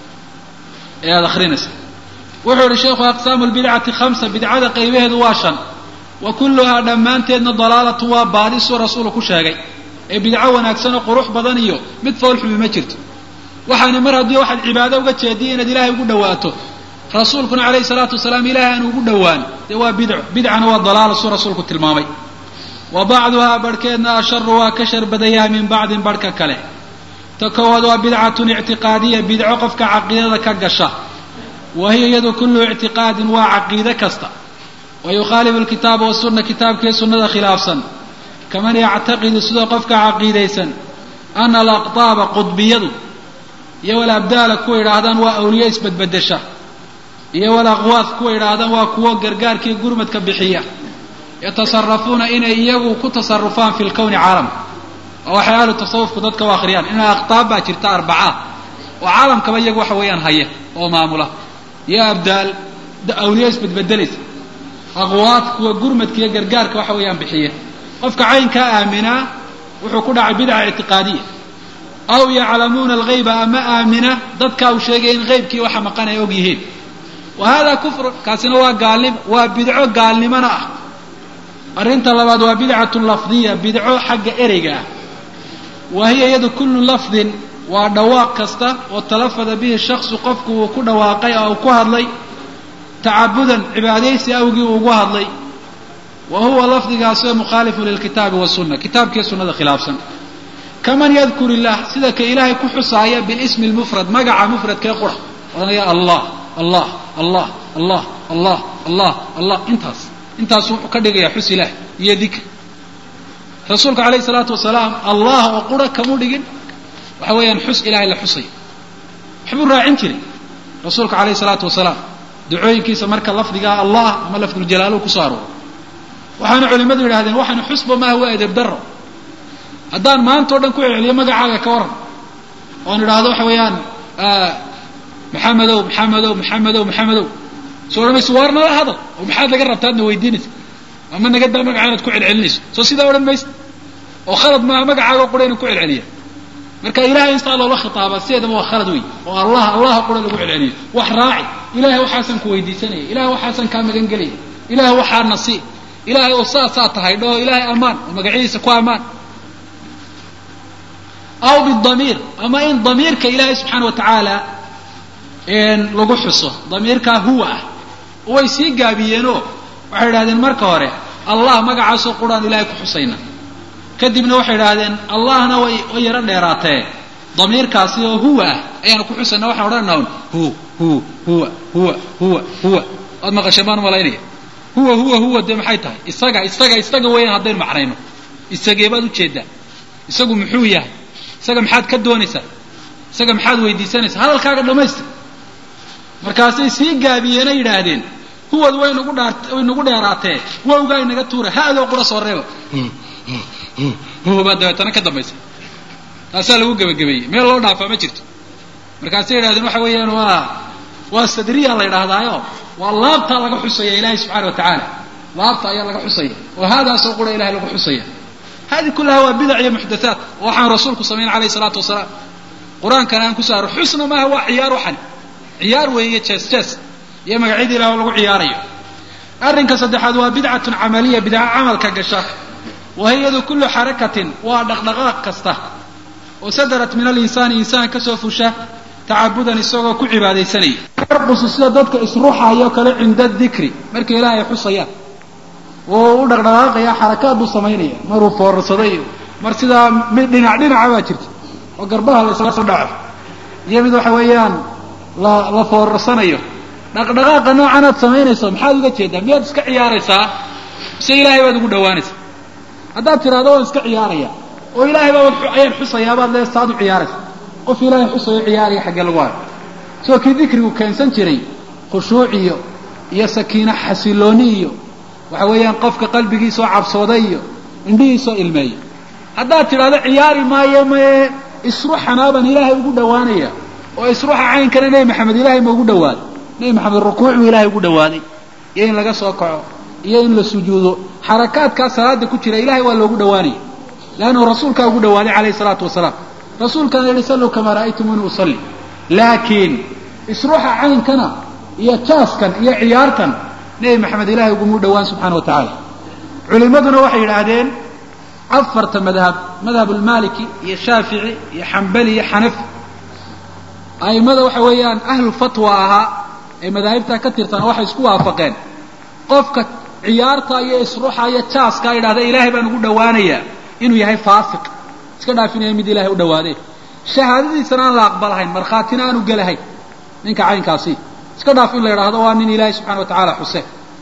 ee aada akrinaysa wuxuu ihi sheikhu aqsaamu lbidcati khamsa bidcada qaybaheedu waa shan wa kulluhaa dhammaanteedna dalaalatu waa baadisuu rasuulu ku sheegay ee bidco wanaagsan oo qurux badan iyo mid foolxumi ma jirto waxaana mar haddii waxaad cibaado uga jeediya inaad ilaahay ugu dhawaato rasuulkuna calayhi salaatu wasalaam ilaahay aan ugu dhowaan dee waa bidco bidcana waa dalaala suu rasuulku tilmaamay wa bacduhaa barhkeedna asharu waa ka shar badanyahay min bacdin barhka kale ta koowaad waa bidcatun ictiqaadiya bidco qofka caqiidada ka gasha wa hiya iyadu kullu ictiqaadin waa caqiide kasta wa yukhaalifu alkitaaba wasunna kitaabkii sunnada khilaafsan kaman yactaqidu sidoo qofka caqiidaysan ana alaqtaaba qudbiyadu iyo walabdaala kuwa yidhaahdaan waa awliye isbedbedesha iyo walaqwaad kuwa yidhaahdaan waa kuwo gargaarkii gurmadka bixiya yatasarafuuna inay iyagu ku tasarufaan fi lkowni caalamka oo waxay ahlu tasawufku dadka u akhriyaan ina aqtaab baa jirta arbaca oo caalamkaba iyagu waxa weeyaan haya oo maamula iyo abdaal awliye isbedbedelaysa aqwaad kuwa gurmadka iyo gargaarka waxa weeyaan bixiya qofka caynkaa aaminaa wuxuu ku dhacay bidca ictiqaadiya aw yaclamuuna alghayba ama aamina dadkaa uu sheegaya in haybkii waxa maqan ay og yihiin wa hada kufrun kaasina waa gaalnimo waa bidco gaalnimona ah arrinta labaad waa bidcatun lafdiya bidco xagga ereyga ah wa hiya iyadu kullu lafdin waa dhawaaq kasta oo talafada bihi shaksu qofku uu ku dhawaaqay oo uu ku hadlay tacabudan cibaadaysi awgii uu ugu hadlay wa huwa lafdigaasoo mukhaalifun lilkitaabi wasunna kitaabkiiyo sunnada khilaafsan kaman yadkur illah sida ka ilaahay ku xusaaya bilismi lmufrad magaca mufradkee qura odanaya allah allah allah allah allah allah allah intaas intaas wuxuu ka dhigayaa xus ilaah iyo dikr rasuulka calayhi salaatu wasalaam allah oo qura kamu dhigin waxa weeyaan xus ilahay la xusayo waxbuu raacin jiray rasuulka calayhi salaatu wasalaam ducooyinkiisa marka lafdigaa allah ama lafduljalaaluhu kusoo arooro waxaana culimmadu yidhahdeen waxaanu xusba maaha waa edeb daro haddaan maanta o dhan ku celceliyo magacaaga ka waran oon idhaahdo waxa weeyaan maxamedow maxamedow maxamedow maxamedow soo odhan mayso waar nala hadal oo maxaad laga rabtaa adna weydiinaysa ama naga daa magaca inaad ku celcelinayso soo sidaa odhan maysa oo khalad maaha magacaaga qura inuu ku celceliya marka ilahay instaa loola khitaaba sideedaba waa khalad wey oo allah allaha qura lagu celceliyo wax raaci ilahay waxaasaan ku weydiisanaya ilahay waxaasaan kaa magan gelaya ilahay waxaa nasiib ilahay oo saasaa tahay dhaho ilahay ammaan oo magacyadiisa ku ammaan aw bidamiir ama in damiirka ilaahay subxaana wa tacaala lagu xuso damiirkaa huwa ah way sii gaabiyeenoo waxay idhahdeen marka hore allah magacaasoo quraan ilahay ku xusayna kadibna waxay idhahdeen allahna way way yaro dheeraatee damiirkaasi oo huwa ah ayaanu ku xusayna waxaan odhanayna un hu hu huwa huwa huwa huwa waad maqasheen baan umalaynaya huwa huwa huwa dee maxay tahay isaga isaga isaga weeyaan haddaynu macnayno isagee baad ujeedaa isagu muxuu yahay isaga maxaad ka doonaysaa isaga maxaad weydiisanaysaa hadalkaaga dhamaystir markaasay sii gaabiyeenay yidhaahdeen huwad way nagu dhaa way nagu dheeraatee wowgaa inaga tuura ha-doo qura soo reeba huwa baa dabeetana ka dambaysa taasaa lagu gebagabeeyey meel loo dhaafaa ma jirto markaasay yidhahdeen waxa weeyaan waa waa sadriya la yidhaahdaayo waa laabtaa laga xusaya ilaahay subxaana wa tacaala laabta ayaa laga xusaya oo haadaasoo qura ilahay lagu xusaya hadi kullaha waa bidac iyo muxdathaat oo waxaan rasuulku samayn alayhi salaatu wasalaam qur-aankana aan kusoo aro xusna maaha waa ciyaar waxan ciyaar weeye jees jees iyo magacyadii ilah oo lagu ciyaarayo arrinka saddexaad waa bidcatun camaliya bidca camalka gasha wahiyadu kullu xarakatin waa dhaqdhaqaaq kasta oo sadarat min alinsaani insaan kasoo fusha tacabudan isagoo ku cibaadaysanaya yarqusu sida dadka isruxayo kale cinda dikri markay ilaahay xusayaan oo u dhaqdhaqaaqaya xarakaad buu samaynaya maruu foorarsado iyo mar sidaa mid dhinac dhinaca baa jirta oo garbaha lasla soo dhaco iyo mid waxa weeyaan la la foorarsanayo dhaqdhaqaaqa noocan aad samaynayso maxaad uga jeedaa miyaad iska ciyaaraysaa mise ilaahay baad ugu dhawaanaysaa haddaad tidhahdo waan iska ciyaaraya oo ilaahay baa ayaan xusayaa baad lees taad u ciyaaraysa qof ilaahay xusayo ciyaaraya xaggee lagu hayo soo kii dikrigu keensan jiray khushuuc iyo iyo sakiino xasilooni iyo waxa weeyaan qofka qalbigiisoo cabsooday iyo indhihiisoo ilmeeya haddaad tidhahdo ciyaari maayo maye isruxanaa baan ilaahay ugu dhawaanaya oo isruxa caynkana nebi maxamed ilaahay ma ugu dhawaaday nebi maxamed rukuuc buu ilaahay ugu dhawaaday iyo in laga soo kaco iyo in la sujuudo xarakaadkaa salaada ku jira ilahay waa loogu dhawaanaya leannu rasuulkaa ugu dhawaaday calayhi salaatu wasalaam rasuulkaana yihi salluu kamaa ra'aytumuni usalli laakiin isruxa caynkana iyo jaaskan iyo ciyaartan nebi maxamed ilahay ugumuu dhawaan subxana wa tacaala culimaduna waxay yidhaahdeen afarta madhab madhab ulmaliki iyo shaafici iyo xambali iyo xanafi a'immada waxa weeyaan ahlu fatwa ahaa ee madaahibtaa ka tirtana waxay isku waafaqeen qofka ciyaarta iyo isruxa iyo jaaskaa yidhahda ilaahay baan ugu dhawaanayaa inuu yahay faasiq iska dhaafinaya mid ilahay u dhawaadee shahaadadiisana aan la aqbalahayn markhaatina aanu gelahayn ninka caynkaasi iska dhaaf in la yidhaahdo waa nin ilaahay subxana wa tacaala xuse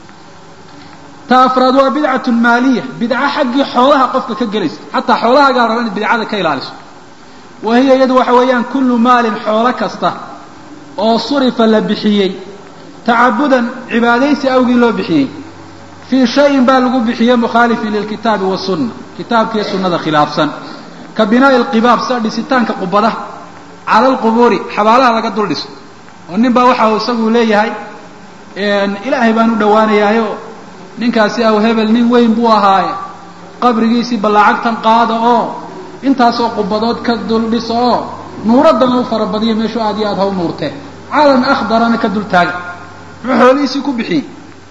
ta afraad waa bidcatun maaliya bidca xaggii xoolaha qofka ka gelaysa xataa xoolahaagaa raba inaad bidcada ka ilaaliso wa hiya iyadu waxa weeyaan kullu maalin xoolo kasta oo surifa la bixiyey tacabudan cibaadaysi awgii loo bixiyey fii shayin baa lagu bixiyey mukhaalifin lilkitaabi wasunna kitaabkiiyo sunnada khilaafsan ka binaa'i alqibaab sida dhisitaanka qubadaha cala alqubuuri xabaalaha laga dul dhiso oo nin baa waxa uu isagu leeyahay ilaahay baan u dhawaanayaayo ninkaasi aw hebel nin weyn buu ahaaye qabrigiisii ballaacagtan qaada oo intaasoo qubadood ka dul dhiso oo nuuraddana u farabadiyo meeshuu aad iyo aad ha u nuurtee calan akhdarana ka dul taaga muxuu xoolihiisii ku bixiyey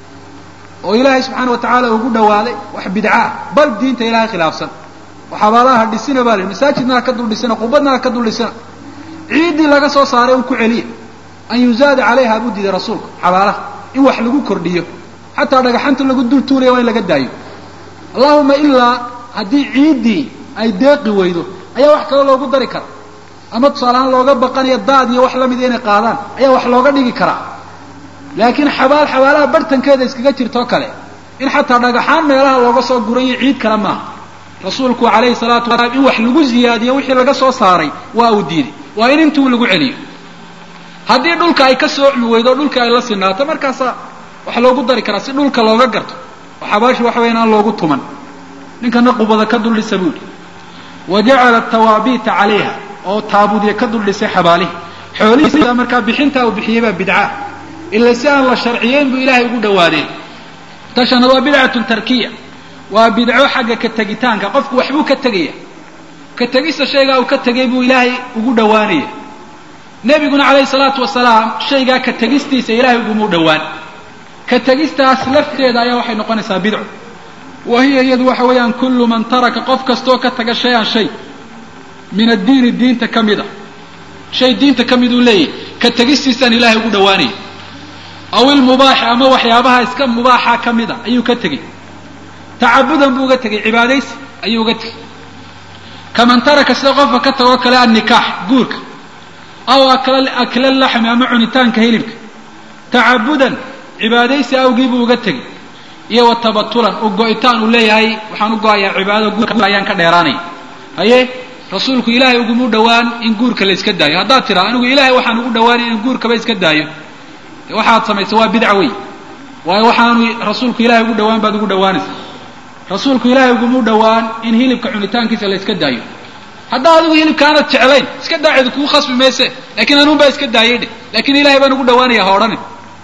oo ilaahay subxaana wa tacaala ugu dhawaaday wax bidcaa bal diinta ilaahay khilaafsan oo xabaalaha dhisina baa la yidhi masaajidna ha ka dul dhisina qubadna ha ka dul dhisina ciiddii laga soo saaray un ku celiya an yuzaada calayha buu diiday rasuulku xabaalaha in wax lagu kordhiyo xataa dhagaxanta lagu dul tuulaya waa in laga daayo allahuma ilaa haddii ciiddii ay deeqi weydo ayaa wax kale loogu dari kara ama tusaaleahaan looga baqanayo daad iyo wax lamida inay qaadaan ayaa wax looga dhigi karaa laakiin xabaal xabaalaha bartankeeda iskaga jirtoo kale in xataa dhagaxaan meelaha looga soo gurayo ciid kale maaha rasuulku calayhi salaatu wasalaam in wax lagu ziyaadiyo wixii laga soo saaray waa uu diiday waa in intuu lagu celiyo haddii dhulka ay ka soocmi weydo dhulka ay la sinaato markaasa waxa loogu dari karaa si dhulka looga garto oo xabaashi waxa weya aan loogu tuman ninkana qubada ka dul dhisa buu yihi wa jacala tawaabiita calayha oo taabuudya ka dul dhisay xabaalihi xoolihiisa markaa bixintaa uu bixiyey baa bidca ila si aan la sharciyeyn buu ilaahay ugu dhawaadeen tashana waa bidcatun tarkiya waa bidco xagga ka tegitaanka qofku waxbuu ka tegaya ka tegista shaygaa uu ka tegay buu ilaahay ugu dhawaanaya nebiguna calayhi salaatu wasalaam shaygaa ka tegistiisa ilaahay uguma dhawaan ka tegistaas lafteeda ayaa waxay noqonaysaa bidco wa hiya iyadu waxa weeyaan kullu man taraka qof kastoo ka taga shay-an shay min addiini diinta ka mid a shay diinta ka mid uu leeyahy ka tegistiisaan ilaahay ugu dhawaanaya aw ilmubaaxi ama waxyaabaha iska mubaaxa ka mid a ayuu ka tegey tacabudan buu uga tegey cibaadaysi ayuu uga tegey kaman taraka sida qofka ka tagoo kale annikaax guurka aw akla laxmi ama cunitaanka hilibka tacabudan cibaadaysi awgii buu uga tegey iyo wa tabatulan u go-itaan uu leeyahay waxaan u go-ayaa cibaadada guurka ayaan ka dheeraanaya haye rasuulku ilaahay ugumu dhawaan in guurka la iska daayo haddaad tiraa anigu ilaahay waxaan ugu dhawaanay in guurkaba iska daayo de waxaad samaysa waa bidca wey waayo waxaanu rasuulku ilahay ugu dhawaan baad ugu dhawaanaysa rasuulku ilaahay ugumu dhawaan in hilibka cunitaankiisa la iska daayo haddaa adigu hilibka aanad jeclayn iska daaceedu kuu khasbi mayse laakiin anuun baa iska daayay dheh laakiin ilahay baan ugu dhawaanaya ha odhanin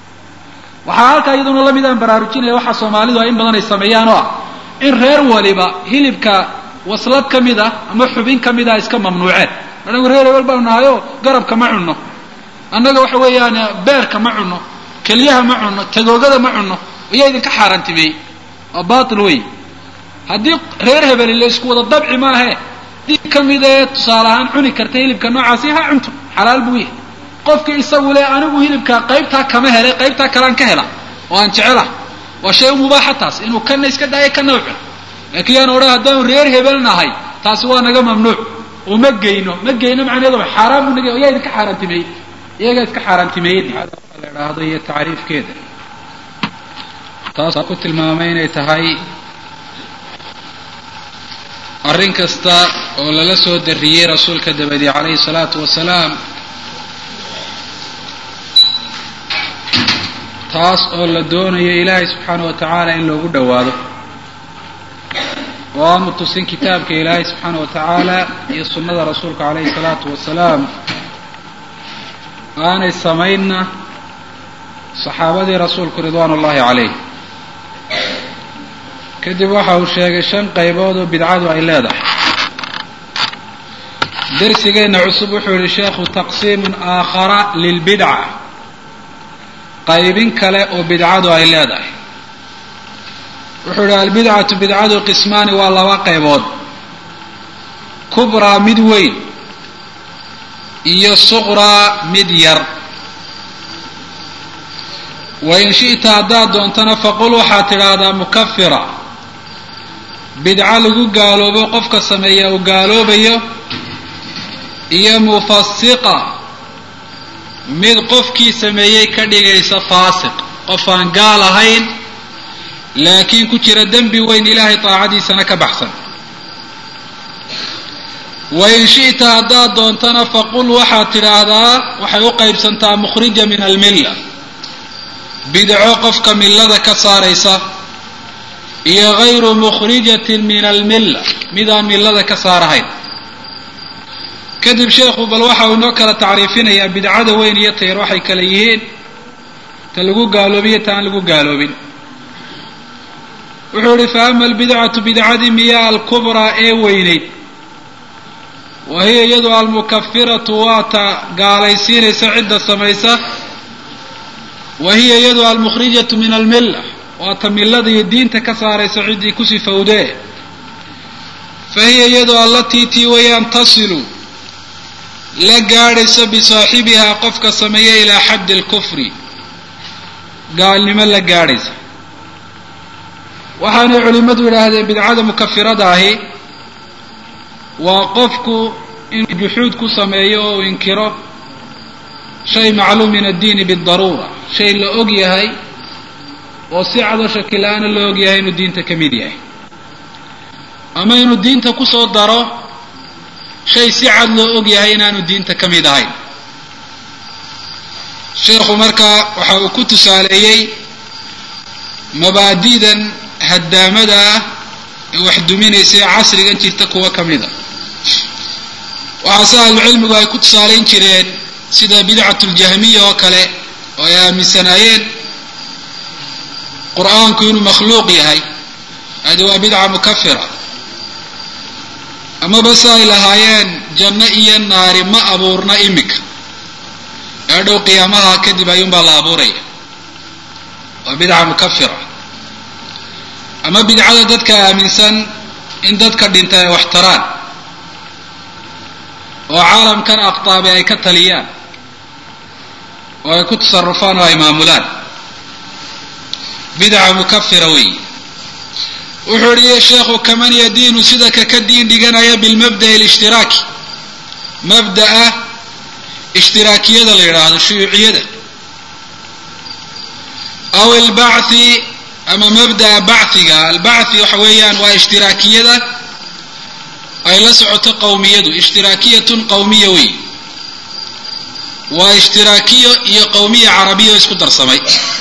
waxaa halkaa iyaduna lamid aan baraarujinaya waxaa soomaalidu ay in badan ay sameeyaan oo ah in reer waliba hilibka waslad ka mid ah ama xubin ka mid ah iska mamnuuceen anagu reer hebel baanu nahayo garabka ma cunno annaga waxa weeyaan beerka ma cunno keliyaha ma cunno tagoogada ma cunno ayaa idinka xaaraantimeeyey waa batil wey haddii reer hebeli la isku wada dabci maahe dii ka mid ee tusaale ahaan cuni karta hilibka noocaasi ha cunto xalaal buu yahay qofki isagu le anigu hilibka qaybtaa kama helay qaybtaa kalean ka hela oo aan jecelah waa shay u mubaaxa taas inuu kana iska daayo kana u cuno laakiin yaan odhan haddaanu reer hebel nahay taasi waa naga mamnuuc oo ma geyno ma geyno macnaheedu xaaraan buu naga yaa idinka xaaraantimeeyey iyagaa iska xaaraantimeeyey la idhaahdo iyo tacriifkeeda taas ku tilmaamay inay tahay arrin kasta oo lala soo darriyey rasuulka dabadi calayhi salaatu wasalaam taas oo la doonayo ilaahay subxaana wa tacaala in loogu dhowaado oo aanu tusin kitaabka ilaahay subxaana wa tacaala iyo sunnada rasuulka calayhi salaatu wasalaam aanay samaynna saxaabadii rasuulku ridwaan ullahi calayh kadib waxa uu sheegay shan qaybood oo bidcadu ay leedahay darsigeenna cusub wuxuu yihi sheekhu taqsiimun aakhara lilbidca qaybin kale oo bidcadu ay leedahay wuxuu yihi albidcatu bidcadu qismaani waa laba qaybood kubraa mid weyn iyo suqraa mid yar wain shi'ta haddaad doontana faqul waxaad tidhaahdaa mukafira bidco lagu gaaloobo qofka sameeya uu gaaloobayo iyo mufasiqa mid qofkii sameeyey ka dhigaysa faasiq qof aan gaal ahayn laakiin ku jira dembi weyn ilaahay daacadiisana ka baxsan wain shi'ta haddaad doontana faqul waxaad tidhaahdaa waxay u qaybsantaa mukhrija min almilla bidco qofka millada ka saaraysa iyo gayru mukhrijatin min almilla midaan millada ka saarahayn kadib sheekhu bal waxa uu inoo kala tacriifinayaa bidcada weyn iyo tayar waxay kale yihiin ta lagu gaaloobiyo ta aan lagu gaaloobin wuxuu ihi fa ama albidcatu bidcadii miya alkubraa ee weyneyd wa hiya iyadu almukafiratu waa ta gaalaysiinaysa cidda samaysa wa hiya iyadu almukhrijatu min almilla waa ta millada iyo diinta ka saaraysa ciddii ku sifowdee fa hiya iyadu allatii tii wayaan tasilu la gaadhayso bisaaxibihaa qofka sameeya ilaa xaddi alkufri gaalnimo la gaadhaysa waxaanay culimmadu yidhaahdeen bidcada mukafirada ahi waa qofku inuu juxuud ku sameeyo oo uu inkiro shay macluum min addiini bidaruura shay la og yahay oo si cado shakila-aana la og yahay inuu diinta ka mid yahay ama inuu diinta kusoo daro shay si cad loo og yahay inaanu diinta ka mid ahayn sheekhu markaa waxa uu ku tusaaleeyey mabaadi'dan haddaamada ah ee wax duminaysa ee casrigan jirta kuwa ka mida waxaase ahlucilmigu ay ku tusaalayn jireen sida bidcatu ljahmiya oo kale oo ay aaminsanaayeen qur-aanku inuu makhluuq yahay hadi waa bidca mukafira amaba se ay lahaayeen janno iyo naari ma abuurna imika ee dhow qiyaamaha kadib ayuunbaa la abuuraya waa bidca mukafira ama bidcada dadka aaminsan in dadka dhintay ay wax taraan oo caalamkan aqtaabi ay ka taliyaan oo ay ku tasarufaan oo ay maamulaan bidca mukafira weey wuxuu ihi sheekhu kaman yadiinu sida ka ka diin dhiganaya bilmabda'i alishtiraaki mabda'a ishtiraakiyada la yidhaahdo shuyuuciyada aw albachi ama mabda'a bachiga albachi waxa weeyaan waa ishtiraakiyada ay la socoto qawmiyadu ishtiraakiyatun qawmiya wey waa ishtiraakiyo iyo qawmiya carabiya oo isku darsamay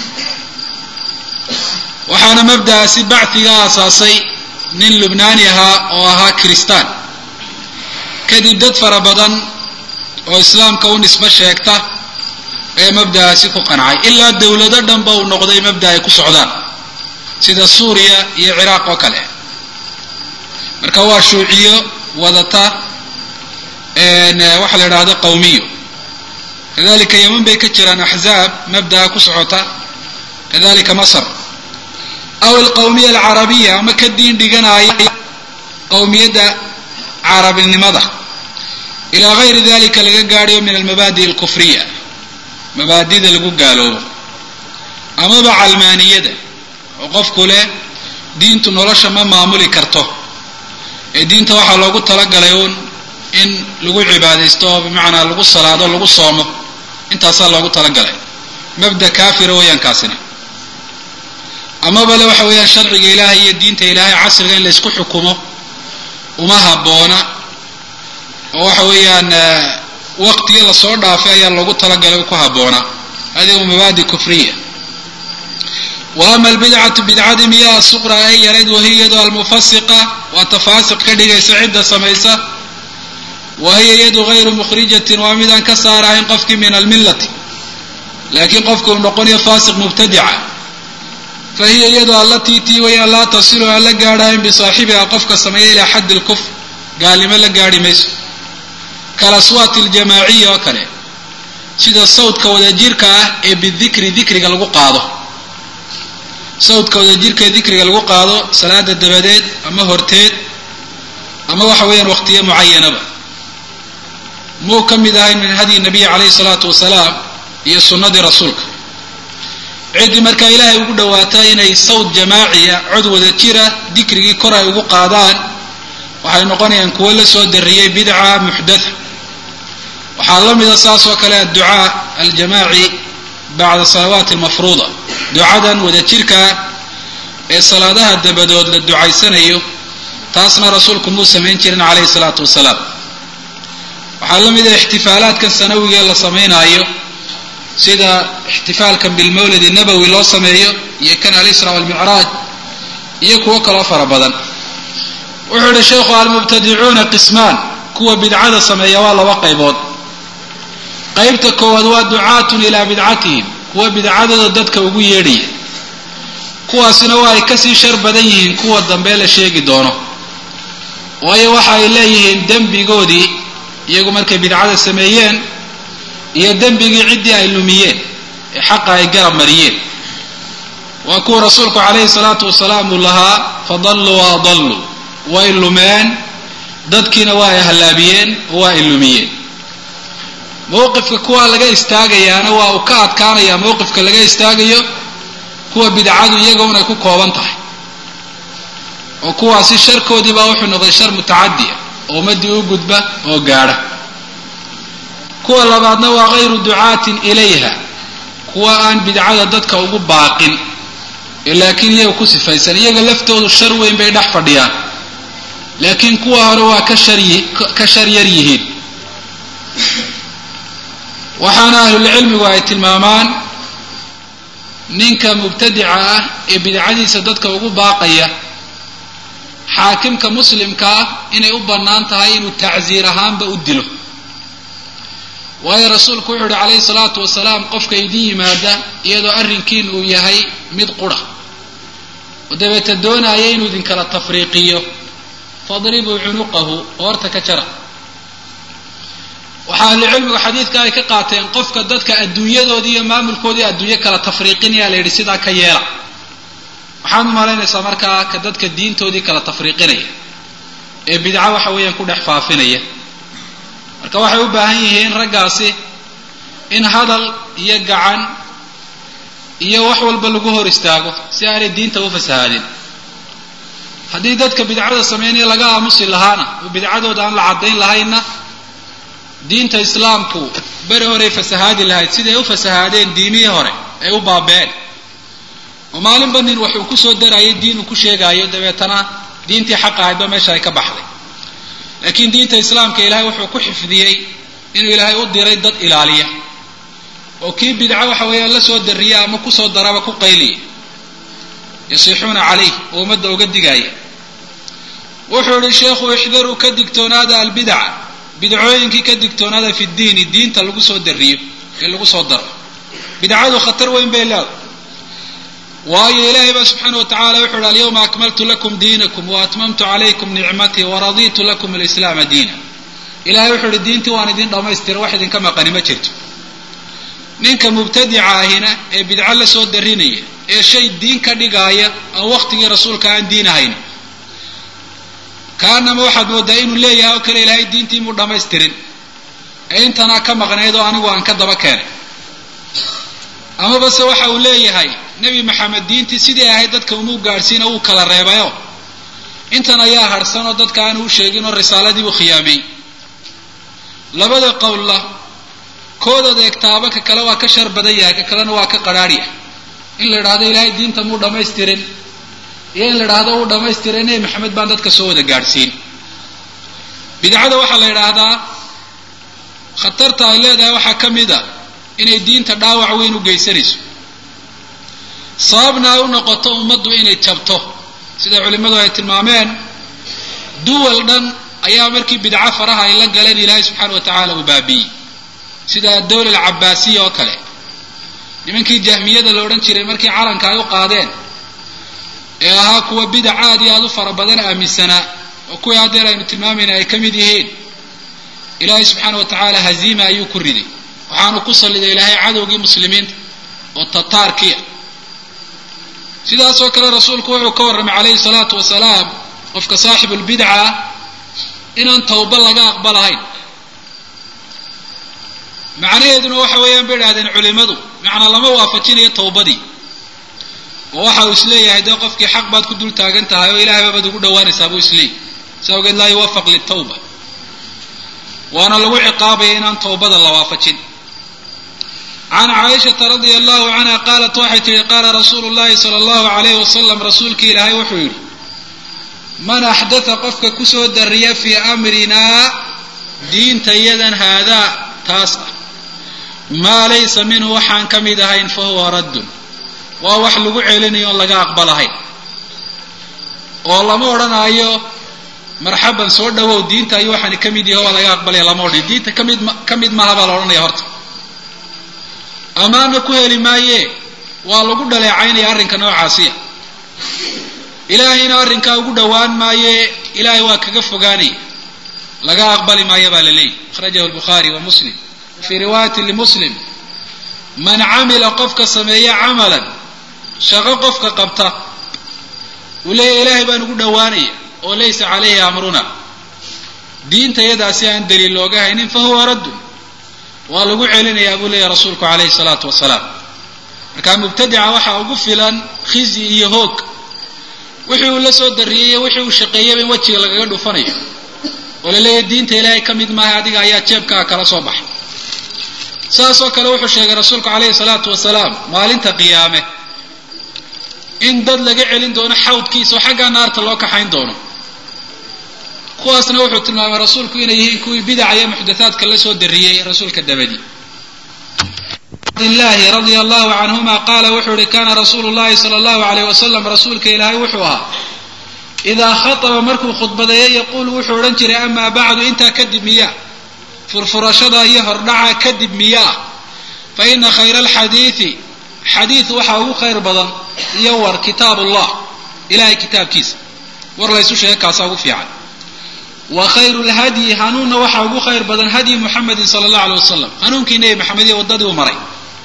waxaana mabda'aasi bachiga aasaasay nin lubnaani ahaa oo ahaa kiristaan kadib dad fara badan oo islaamka u nisbo sheegta ee mabda'aasi ku qancay ilaa dowlado dhanba uu noqday mabda ay ku socdaan sida suuriya iyo ciraaq oo kale marka waa shuuciyo wadata waxa la idhahdo qawmiyo kadalika yeman bay ka jiraan axzaab mabda'a ku socota kadalika masr aw alqawmiya alcarabiya ama ka diin dhiganaya qawmiyadda carabinimada ilaa gayri dalika laga gaadhayo min almabaadi' alkufriya mabaadida lagu gaaloobo amaba calmaaniyada oo qofku leh diintu nolosha ma maamuli karto ee diinta waxaa loogu talagalay uun in lagu cibaadaysto oo bimacnaa lagu salaado lagu soomo intaasaa loogu talagalay mabda kaafira weeyaan kaasina amaba le waxa weeyaan sharciga ilaahay iyo diinta ilaahay casriga in la isku xukumo uma habboona oo waxa weeyaan waqtigii lasoo dhaafay ayaa loogu talagalay ku habboonaa hadihi mabaadi kufriya wa ama albidcatu bidcadii miyaa suqra ay yarayd wahiya iyadu almufasiqa waa tafaasiq ka dhigaysa cidda samaysa wa hiya iyadu gayru mukhrijatin waa midaan ka saarahayn qofkii min almillati laakiin qofku uu noqonayo faasiq mubtadica fa hiya iyadu allatii tii wayaan laa tasilu aan la gaadhahayn bisaaxibiha qofka sameeya ilaa xaddi lkufr gaalnimo la gaadhi mayso kalaswaati aljamaaciya oo kale sida sawdka wadajirka ah ee bidikri dikriga lagu qaado sawdka wadajirka ee dikriga lagu qaado salaada dabadeed ama horteed ama waxa weeyaan waqtiyo mucayanaba muu ka mid ahayn min hadyi nabiyi calayhi salaatu wasalaam iyo sunnadii rasuulka ciddii markaa ilaahay ugu dhawaataa inay sawd jamaaciya cod wada jira dikrigii kor ay ugu qaadaan waxay noqonayaan kuwo la soo dariyey bidca muxdatha waxaa la mida saas oo kale adducaa aljamaaci bacda salawaati almafruuda ducadan wadajirkaa ee salaadaha dabadood la ducaysanayo taasna rasuulku muu samayn jirin calayhi salaatu wasalaam waxaa la mida ixtifaalaadkan sanawiga la samaynaayo sida ixtifaalkan bilmawlidi nabowi loo sameeyo iyo kan alisra walmicraaj iyo kuwo kaloo fara badan wuxuu yihi sheikhu almubtadicuuna qismaan kuwa bidcada sameeya waa laba qaybood qaybta koowaad waa ducaatun ilaa bidcatihim kuwa bidcadooda dadka ugu yeedhaya kuwaasina waa ay kasii shar badan yihiin kuwa dambe la sheegi doono waayo waxa ay leeyihiin dembigoodii iyagu markay bidcada sameeyeen iyo dembigii ciddii ay lumiyeen ee xaqa ay garab mariyeen waa kuwa rasuulku calayhi salaatu wasalaam uu lahaa fadalluu wa adalluu way lumeen dadkiina waa ay hallaabiyeen oo waa ay lumiyeen mowqifka kuwa laga istaagayaana waa uu ka adkaanayaa mowqifka laga istaagayo kuwa bidcadu iyagoon ay ku kooban tahay oo kuwaasi sharkoodii baa wuxuu noqday shar mutacadiya oo ummadii u gudba oo gaadha kuwa labaadna waa hayru ducaatin ilayha kuwa aan bidcada dadka ugu baaqin laakiin iyaga ku sifaysan iyaga laftoodu shar weyn bay dhex fadhiyaan laakiin kuwa hore waa ka ka shar yar yihiin waxaana ahlulcilmigu ay tilmaamaan ninka mubtadica ah ee bidcadiisa dadka ugu baaqaya xaakimka muslimka ah inay u bannaan tahay inuu tacsiir ahaanba u dilo waayo rasuulku wuxuu uhi calayhi salaatu wasalaam qofka idin yimaada iyadoo arrinkiin uu yahay mid qura oo dabeeta doonaya inuu idinkala tafriiqiyo fadribuu cunuqahu qoorta ka jara waxaa ahlucilmigu xadiidka ay ka qaateen qofka dadka adduunyadoodii iyo maamulkoodii adduunyo kala tafriiqinaya la yidhi sidaa ka yeela waxaad u malaynaysaa markaa ka dadka diintoodii kala tafriiqinaya ee bidco waxa weeyaan ku dhex faafinaya marka waxay u baahan yihiin raggaasi in hadal iyo gacan iyo wax walba lagu hor istaago si aanay diinta u fasahaadin haddii dadka bidcada sameynaya laga aamusi lahaana oo bidcadooda aan la caddayn lahaynna diinta islaamku beri horey fasahaadi lahayd siday u fasahaadeen diimihii hore ay u baabeen oo maalinba nin wax uu kusoo darayay diin uu ku sheegaayo dabeetana diintii xaqa ahaydba meesha ay ka baxday laakiin diinta islaamka ilaahay wuxuu ku xifdiyey inuu ilaahay u diray dad ilaaliya oo kii bidco waxa weeyaan la soo dariya ama kusoo daraba ku qayliya yasiixuuna calayh oo ummadda uga digaaya wuxuu ihi sheekhu ixdaruu ka digtoonaada albidaca bidcooyinkii ka digtoonaada fi diini diinta lagu soo dariyo ee lagu soo daro bidcadu khatar weyn bay leedahay waayo ilaahay baa subxaana wa tacala wuxu uhi alyawma akmaltu lakum diinakum wa atmamtu calaykum nicmatii waraditu lakum alislaama diina ilahay wuxuu uhi diintii waan idin dhammaystira wax idinka maqani ma jirto ninka mubtadica ahina ee bidco la soo darinaya ee shay diin ka dhigaaya aan waqtigii rasuulka aan diin ahayn kaanama waxaad moodaa inuu leeyahay oo kale ilaahay diintii muu dhammaystirin ee intanaa ka maqnayd oo anigu aan ka daba keenay amabase waxa uu leeyahay nebi maxamed diintii sidii ahayd dadka umuu gaadhsiina wuu kala reebayo intan ayaa harhsan oo dadka aanu u sheegin oo risaaladii u khiyaamay labada qowlla koodaad eegtaaba ka kale waa ka shar badan yahay ka kalena waa ka qadhaadhya in la idhaahdo ilaahay diinta muu dhammaystirin iyo in la idhaahdo uu dhammaystiray nebi maxamed baan dadka soo wada gaadhsiin bidcada waxaa la idhaahdaa khatarta ay leedahay waxaa ka mid a inay diinta dhaawac weyn u geysanayso sababna ay u noqoto ummaddu inay jabto sida culimmadu ay tilmaameen duwal dhan ayaa markii bidco faraha ay la galeen ilaahay subxaana wa tacaala uu baabi'iyey sida dawla alcabaasiya oo kale nimankii jahmiyada la odhan jiray markii calanka ay u qaadeen ee ahaa kuwa bidac aad iyo aad u fara badan aaminsanaa oo kuwii haddeer aynu tilmaamayna ay ka mid yihiin ilaahay subxaana wa tacaala haziima ayuu ku riday waxaanu ku salliday ilaahay cadowgii muslimiinta oo tataarkiya sidaasoo kale rasuulku wuxuu ka warramay calayhi salaatu wasalaam qofka saaxibulbidca ah inaan tawba laga aqbalahayn macnaheeduna waxa weeyaan bay idhahdeen culimadu macnaa lama waafajinayo tawbadii oo waxa uu isleeyahay dee qofkii xaq baad ku dul taagan tahay oo ilahay baabad ugu dhawaanaysaa buu isleeyahy si awgeed laa yuwafaq litawba waana lagu ciqaabaya inaan tawbada la waafajin can caaishata radia allahu canha qaalat waxay tihi qaala rasuulu llahi sala allahu alayhi wasalam rasuulkii ilaahay wuxuu yidhi man axdatha qofka kusoo dariya fii amrinaa diinta yadan haadaa taas ah maa laysa minhu waxaan ka mid ahayn fa huwa raddun waa wax lagu celinayo oon laga aqbalahayn oo lama odhanaayo marxaban soo dhawow diinta ayuu waxaani ka mid yahay waa laga aqbalaya lama odhanayo diinta kamid ka mid maaha baa la odhanaya horta ammaanna ku heli maaye waa lagu dhaleecaynaya arrinka noocaasiya ilaahayna arrinkaa ugu dhowaan maaye ilaahay waa kaga fogaanaya laga aqbali maayo baa la leeyahy akhrajahu lbukhaari wa muslim fii riwaayati limuslim man camila qofka sameeya camalan shaqo qofka qabta uu leeyahy ilaahay baan ugu dhowaanaya oo laysa calayhi amruna diinta yadaasi aan daliil looga haynin fa huwa raddun waa lagu celinayaa buu leeyahy rasuulku calayhi salaatu wasalaam marka mubtadica waxaa ugu filan khizyi iyo hoog wixii uu la soo dariyey iyo wixii uu shaqeeyaba in wejiga lagaga dhufanayo oo la leeyahy diinta ilaahay ka mid maaha adiga ayaa jeebkaa kala soo baxay saasoo kale wuxuu sheegay rasuulku calayhi salaatu wasalaam maalinta qiyaame in dad laga celin doono xawdkiisa oo xaggaa naarta loo kaxayn doono kuwaasna wuxuu tilmaamay rasuulku inay yihiin kuwii bidaca iyo muxdathaadka la soo dariyey rasuulka dabadii abdillahi radia allahu canhuma qaala wuxuu ihi kana rasuulu llahi sala allahu alayh wasalam rasuulka ilaahay wuxuu ahaa idaa khataba markuu khudbadeeyo yaquulu wuxuu odhan jiray amaa bacdu intaa kadib miyaa furfurashada iyo hordhaca kadib miyaa fa ina khayra alxadiidi xadiid waxaa ugu khayr badan iyo war kitaab ullah ilahay kitaabkiisa war laysu sheega kaasaa ugu fiican wa khayru lhadyi hanuunna waxaa ugu khayr badan hadyi muxamedin sala allahu alay wasalam hanuunkii nebi maxamed iyo waddadii uu maray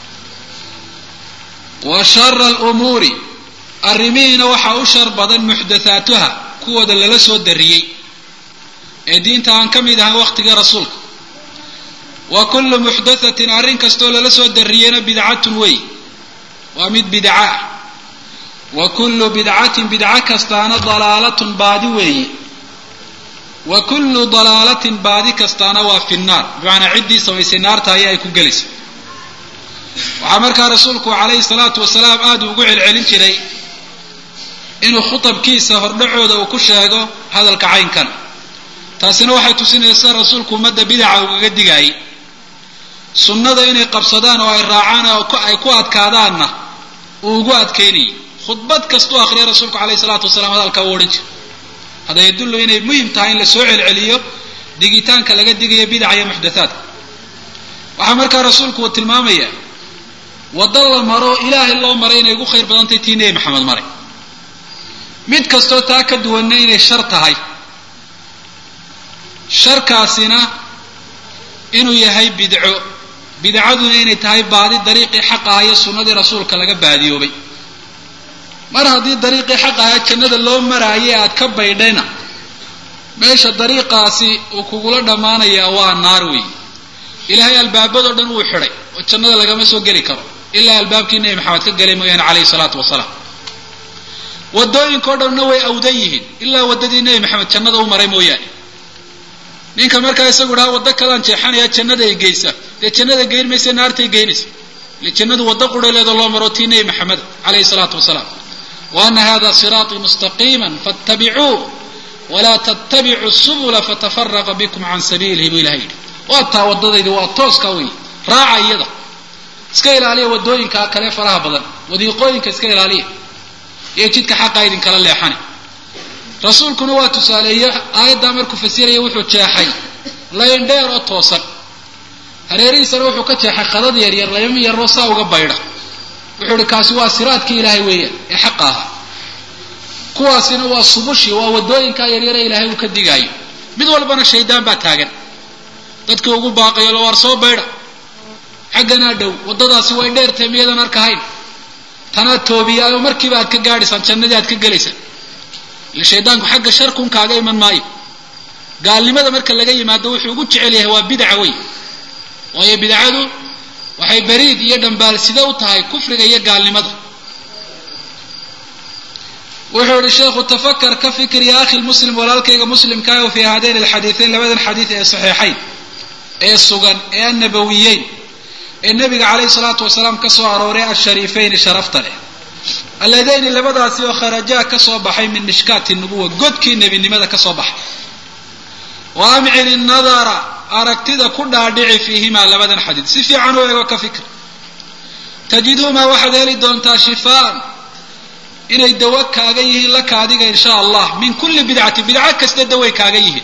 wa shara alumuuri arrimihiina waxaa u shar badan muxdathaatuha kuwooda lala soo dariyey ee diinta aan ka mid ahan waqtigii rasuulka wa kullu muxdathatin arrin kastoo lala soo dariyeyna bidcatun wey waa mid bidca ah wa kullu bidcatin bidco kastaana dalaalatun baadi weeye wa kullu dalaalatin baadi kastaana waa fi nnaar bimacnaa ciddii samaysay naarta ayaa ay ku gelaysa waxaa markaa rasuulku calayhi salaatu wasalaam aada ugu celcelin jiray inuu khutabkiisa hordhacooda uu ku sheego hadalka caynkana taasina waxay tusinaysaa rasuulku ummadda bidaca ugaga digaayay sunnada inay qabsadaan oo ay raacaan oo ay ku adkaadaanna uu ugu adkeynayay khudbad kastuu akhriya rasuulku calayhi salaatu wasalaam hadalkaa u odhan jiray hada yadullu inay muhim tahay in la soo celceliyo digitaanka laga digayo bidaca iyo muxdathaadka waxaa markaa rasuulku uu tilmaamayaa waddo la maro ilaahay loo maray inay ugu khayr badantay tii nebi maxamed maray mid kastoo taa ka duwanna inay shar tahay sharkaasina inuu yahay bidco bidcaduna inay tahay baadi dariiqii xaq aha iyo sunnadii rasuulka laga baadiyoobay mar haddii dariiqii xaq ahaa jannada loo maraayay aad ka baydhayna meesha dariiqaasi uu kugula dhammaanayaa waa naar weey ilaahay albaabadoo dhan wuu xidhay oo jannada lagama soo geli karo ilaa albaabkii nebi maxamed ka galay mooyaane calayhi salaatu wasalaam wadooyinka o dhanna way awdan yihiin ilaa waddadii nebi maxamed jannada u maray mooyaane ninka markaa isagu dhaha waddo kalaan jeexanaya jannada ay geysa dee jannada geyn maysa naartay geynaysa ile jannadu waddo qurhaleeda loo maro tii nebi maxamed calayhi salaatu wasalaam wa ana hada siraatii mustaqiima fattabicuuh walaa tattabicu subula fatafaraqa bikum can sabiilihi buu ilahay yidhi waa taa waddadaydi waa tooska wey raaca iyada iska ilaaliya waddooyinka kale faraha badan wadiiqooyinka iska ilaaliya iyo jidka xaqa idinkala leexane rasuulkuna waa tusaaleeye aayaddaa markuu fasiraya wuxuu jeexay layn dheer oo toosan hareerihiisana wuxuu ka jeexay qadad yaryar layma yaroo saa uga baydha wuxuu ihi kaasi waa siraadkii ilaahay weeyaan ee xaqa ahaa kuwaasina waa subushi waa waddooyinkaa yaryare ilaahay uu ka digaayo mid walbana shaydaan baa taagan dadkii ugu baaqayo la waar soo baydha xagganaa dhow waddadaasi way dheertahay miyadan arkahayn tanaad toobiyaayo markiiba aad ka gaadhaysaan jannadii aad ka gelaysaan ile shaydaanku xagga sharkun kaaga iman maayo gaalnimada marka laga yimaado wuxuu ugu jecel yahay waa bidca wey waayo bidcadu waxay bariid iyo dhambaal sida u tahay kufriga iyo gaalnimada wuxuu ihi sheekhu tafakar ka fikir ya akhi muslim walaalkayga muslimkaayo fi haadayn alxadiidayn labadan xadiid ee saxiixayn ee sugan ee annabawiyeyn ee nabiga calayhi salaatu wasalaam ka soo arooray ashariifayni sharafta leh alladayni labadaasi oo kharajaa ka soo baxay min mishkaati nubuwa godkii nebinimada ka soo baxay wa amcini nadara aragtida ku dhaadhici fiihimaa labadan xadiid si fiican u eego ka fikir tajiduhumaa waxaad heli doontaa shifaan inay dawo kaaga yihiin laka adiga insha allah min kulli bidcati bidco kasta daway kaaga yihiin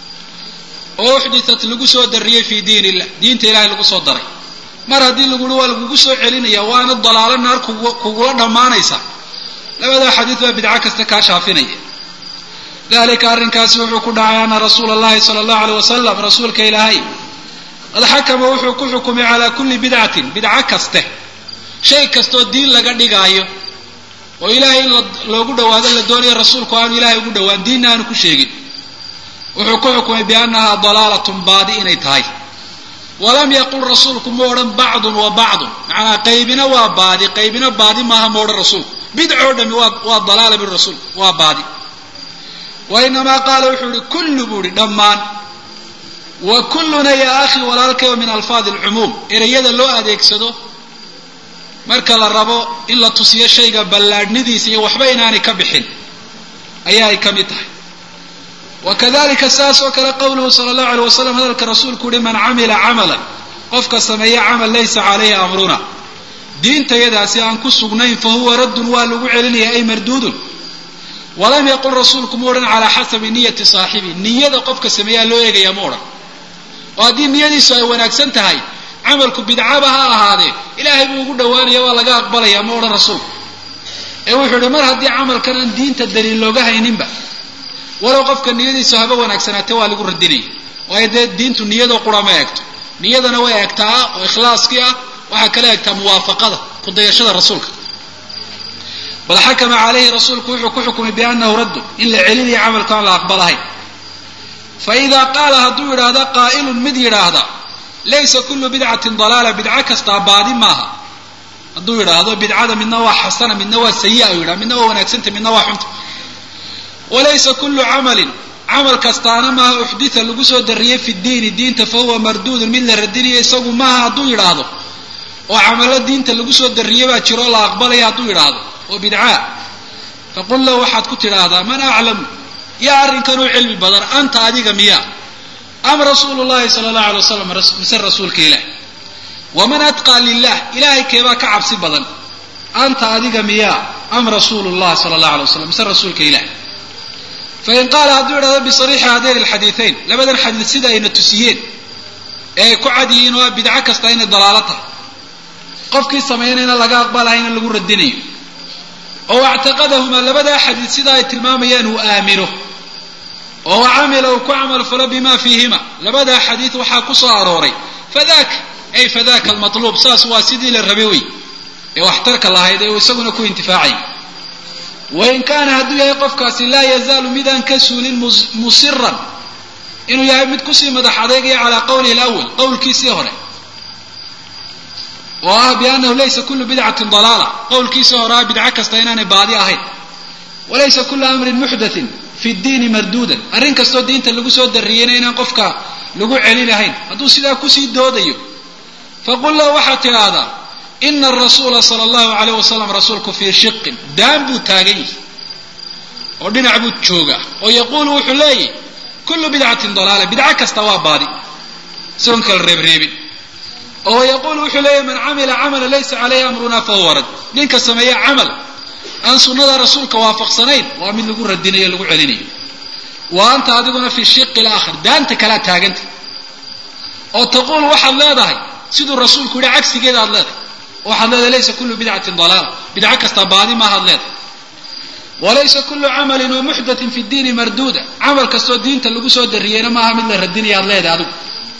oo uxditat lagu soo dariyey fii diin illah diinta ilahay lagu soo daray mar haddii laguhi waa lagugu soo celinaya waana dalaalo naar kugula dhammaanaysa labadaa xadiid baa bidco kasta kaa shaafinaya dalika arrinkaasi wuxuu ku dhacay ana rasuula allahi sala allahu aleyh wasalam rasuulka ilaahay qad xakama wuxuu ku xukumay calaa kulli bidcatin bidco kaste shay kastoo diin laga dhigaayo oo ilaahay in loogu dhawaado la doonayo rasuulku aanu ilahay ugu dhawaan diinna aanu ku sheegin wuxuu ku xukumay biannahaa dalaalatun baadi inay tahay walam yaqul rasuulku ma odhan bacdun wa bacdun macnaa qaybina waa baadi qaybina baadi maaha ma odhan rasuulku bidcoo dhami waa waa dalaala bui rasuulku waa baadi wa inamaa qaala wuxuu ihi kullu buu ihi dhammaan wa kulluna yaa akhi walaalkayo min alfaadi alcumuum ereyada loo adeegsado marka la rabo in la tusiyo shayga ballaadhnidiisa iyo waxba inaanay ka bixin ayaa ay ka mid tahay wa kadalika saas oo kale qowluhu sala allahu aleyh wasalam hadalka rasuulku uhi man camila camalan qofka sameeya camal laysa caleyhi amruna diintayadaasi aan ku sugnayn fa huwa raddun waa lagu celinaya ay marduudun walam yaqul rasuulku ma odhan calaa xasabi niyati saaxibi niyada qofka sameeyaa loo eegaya ma odhan oo haddii niyadiisu ay wanaagsan tahay camalku bidcaba ha ahaadee ilaahay buu ugu dhawaanaya waa laga aqbalaya ma odhan rasuulku ee wuxuu ihi mar haddii camalkan aan diinta daliil looga hayninba walow qofka niyadiisu haba wanaagsanaate waa lagu radinaya waayo dee diintu niyadoo qura ma eegto niyadana way eegtaa oo ikhlaaskii ah waxaa kala eegtaa muwaafaqada kudayashada rasuulka bal xakama calayhi rasuulku wuxuu ku xukumay biannahu raddu in la celinayo camalku aan la aqbalahayn fa idaa qaala hadduu yidhaahda qaa'ilun mid yidhaahda laysa kullu bidcatin dalaala bidco kastaa baadi maaha hadduu yidhaahdo bidcada midna waa xasana midna waa sayi'a u yidhaha midna waa wanaagsanta midna waa xunta walaysa kullu camalin camal kastaana maaha uxdita lagu soo dariyey fi diini diinta fa huwa marduudun mid la radinayo isagu maaha hadduu yidhaahdo oo camalo diinta lagu soo dariyey baa jiro la aqbalaya hadduu yidhaahdo oo bidcaa faqul lahu waxaad ku tidhaahdaa man aclamu yaa arrinkan u cilmi badan anta adiga miyaa am rasuulu llahi sala allahu alay wasalam mise rasuulka ilaah waman atqaa lilah ilahay keebaa ka cabsi badan anta adiga miyaa am rasuulu llah sala allahu alay wasalam mise rasuulka ilaah fain qaala hadduu yidhahdo bisariixi hadayn alxadiidayn labadan xadiid sida ayna tusiyeen ee ay ku cad yihiin oo bidco kasta inay dalaalo tahay qofkii samaynayna laga aqbalahayna lagu radinayo oo actaqadahumaa labadaa xadiid sida ay tilmaamayaan uu aamino oo camila uu ku camal falo bima fiihima labadaa xadiid waxaa ku soo arooray fadaka ay fadaka almatluub saas waa sidii la rabay wey ee waxtarka lahayd ee uu isaguna ku intifaacay wain kaana hadduu yahay qofkaasi laa yazaalu midaan ka suulin musiran inuu yahay mid kusii madax adeegaya calaa qowlihi lawal qowlkiisii hore oo ah biannahu laysa kullu bidcatin dalaala qowlkiisii hore ah bidco kasta inaanay baadi ahayn walaysa kula amrin muxdathin fi ddiini marduudan arrin kastoo diinta lagu soo darriyeyna inaan qofka lagu celinahayn hadduu sidaa kusii doodayo faqul lahu waxaad tidhaahdaa ina arasuula sala allahu alayh wasalam rasuulku fii shiqin daan buu taagan yahay oo dhinac buu joogaa oo yaquulu wuxuu leeyahy kullu bidcatin dalaala bidco kasta waa baadi isagoon kala reebreebin oo yaquulu wuxuu leeyahy man camila camala laysa caleyhi amruna fahuwa rad ninka sameeya camal aan sunnada rasuulka waafaqsanayn waa mid lagu radinayo lagu celinayo wa anta adiguna fii shiqi laakhir daanta kalea taaganta oo taquulu waxaad leedahay siduu rasuulku yihi cagsigeeda aad leedahay waxaad leedahay laysa kullu bidcatin dalaala bidco kasta baadi maahaad leedahay walaysa kullu camalin wa muxdatin fi ddiini marduuda camal kastoo diinta lagu soo darriyeyna maaha mid la radinaya aad leedahay adigu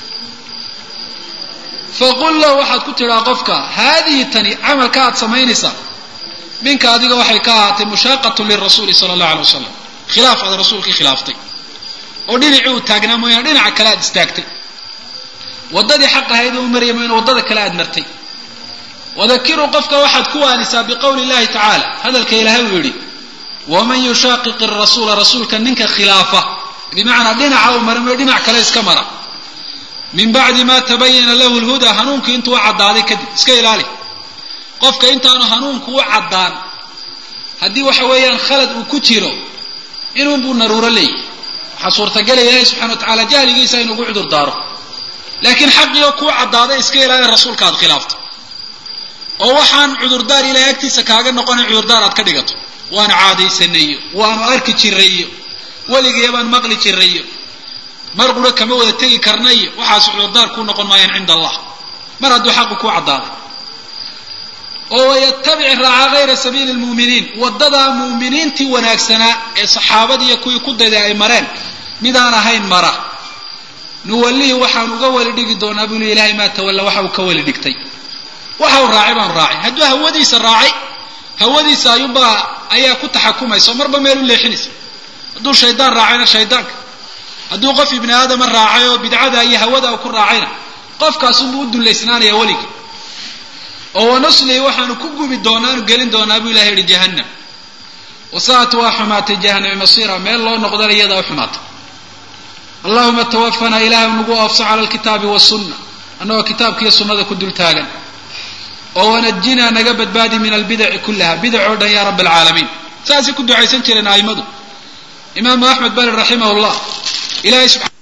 faqul lahu waxaad ku tidhaa qofka haadihi tani camalka aad samaynaysaa minka adiga waxay ka ahaatay mushaaqatun lirasuuli sala allahu alay wasalam khilaaf aad rasuulkii khilaaftay oo dhinacii uu taagnaa mooyaane dhinaca kale aad istaagtay waddadii xaq ahayd uu maraya mooyaane waddada kale aad martay wadakiruu qofka waxaad ku waanisaa biqowli illahi tacaala hadalka ilaahay uu yidhi waman yushaaqiqi rasuula rasuulka ninka khilaafa bimacnaa dhinaca uu mara mooye dhinac kale iska mara min bacdi ma tabayana lahu lhudaa hanuunkii intuu u caddaaday kadib iska ilaali qofka intaanu hanuunku u caddaan haddii waxa weeyaan khalad uu ku jiro inuunbuu naruuro leeyahy waxaa suurtagelaya ilaahi subxana wa tacala jahligiisa inuugu cudur daaro laakiin xaqiioo kuu caddaaday iska ilaali rasuulka aad khilaafto oo waxaan cudurdaar ilahay agtiisa kaaga noqonayn cudurdaar aad ka dhigato waanu caadaysanayo waanu arki jirayo weligaya baan maqli jirayo mar qura kama wada tegi karnayo waxaas cudurdaar kuu noqon maayaan cinda allah mar hadduu xaqu kuu caddaaday oo wayatabic raaca hayra sabiili lmu'miniin waddadaa mu'miniintii wanaagsanaa ee saxaabadiiyo kuwii ku dayday ay mareen midaan ahayn mara nuwallihi waxaan uga weli dhigi doonaa buu li ilahay maa tawalla waxa uu ka weli dhigtay waxa uu raacay baanu raacay hadduu hawadiisa raacay hawadiisa ayuunbaa ayaa ku taxakumaysa oo marba meel u leexinaysa hadduu shaydaan raacayna shaydaanka hadduu qof ibni aadama raacay oo bidcada iyo hawada uu ku raacayna qofkaasunbuu u dullaysnaanaya weligii oo wanuslihi waxaanu ku gubi doonaanu gelin doonaa buu ilahay yihi jahannam wasaat waa xumaatay jahannami masiira meel loo noqdana iyadaa u xumaatay allahuma tawafanaa ilaahu nagu oofso cala alkitaabi wasunna annagoo kitaabkiiyo sunnada ku dul taagan oo wanajinaa naga badbaadi min albidaci kullaha bidac oo dhan yaa rabbi alcaalamiin saasay ku ducaysan jireen a'immadu imaamu axmed bali raximah llah ilahay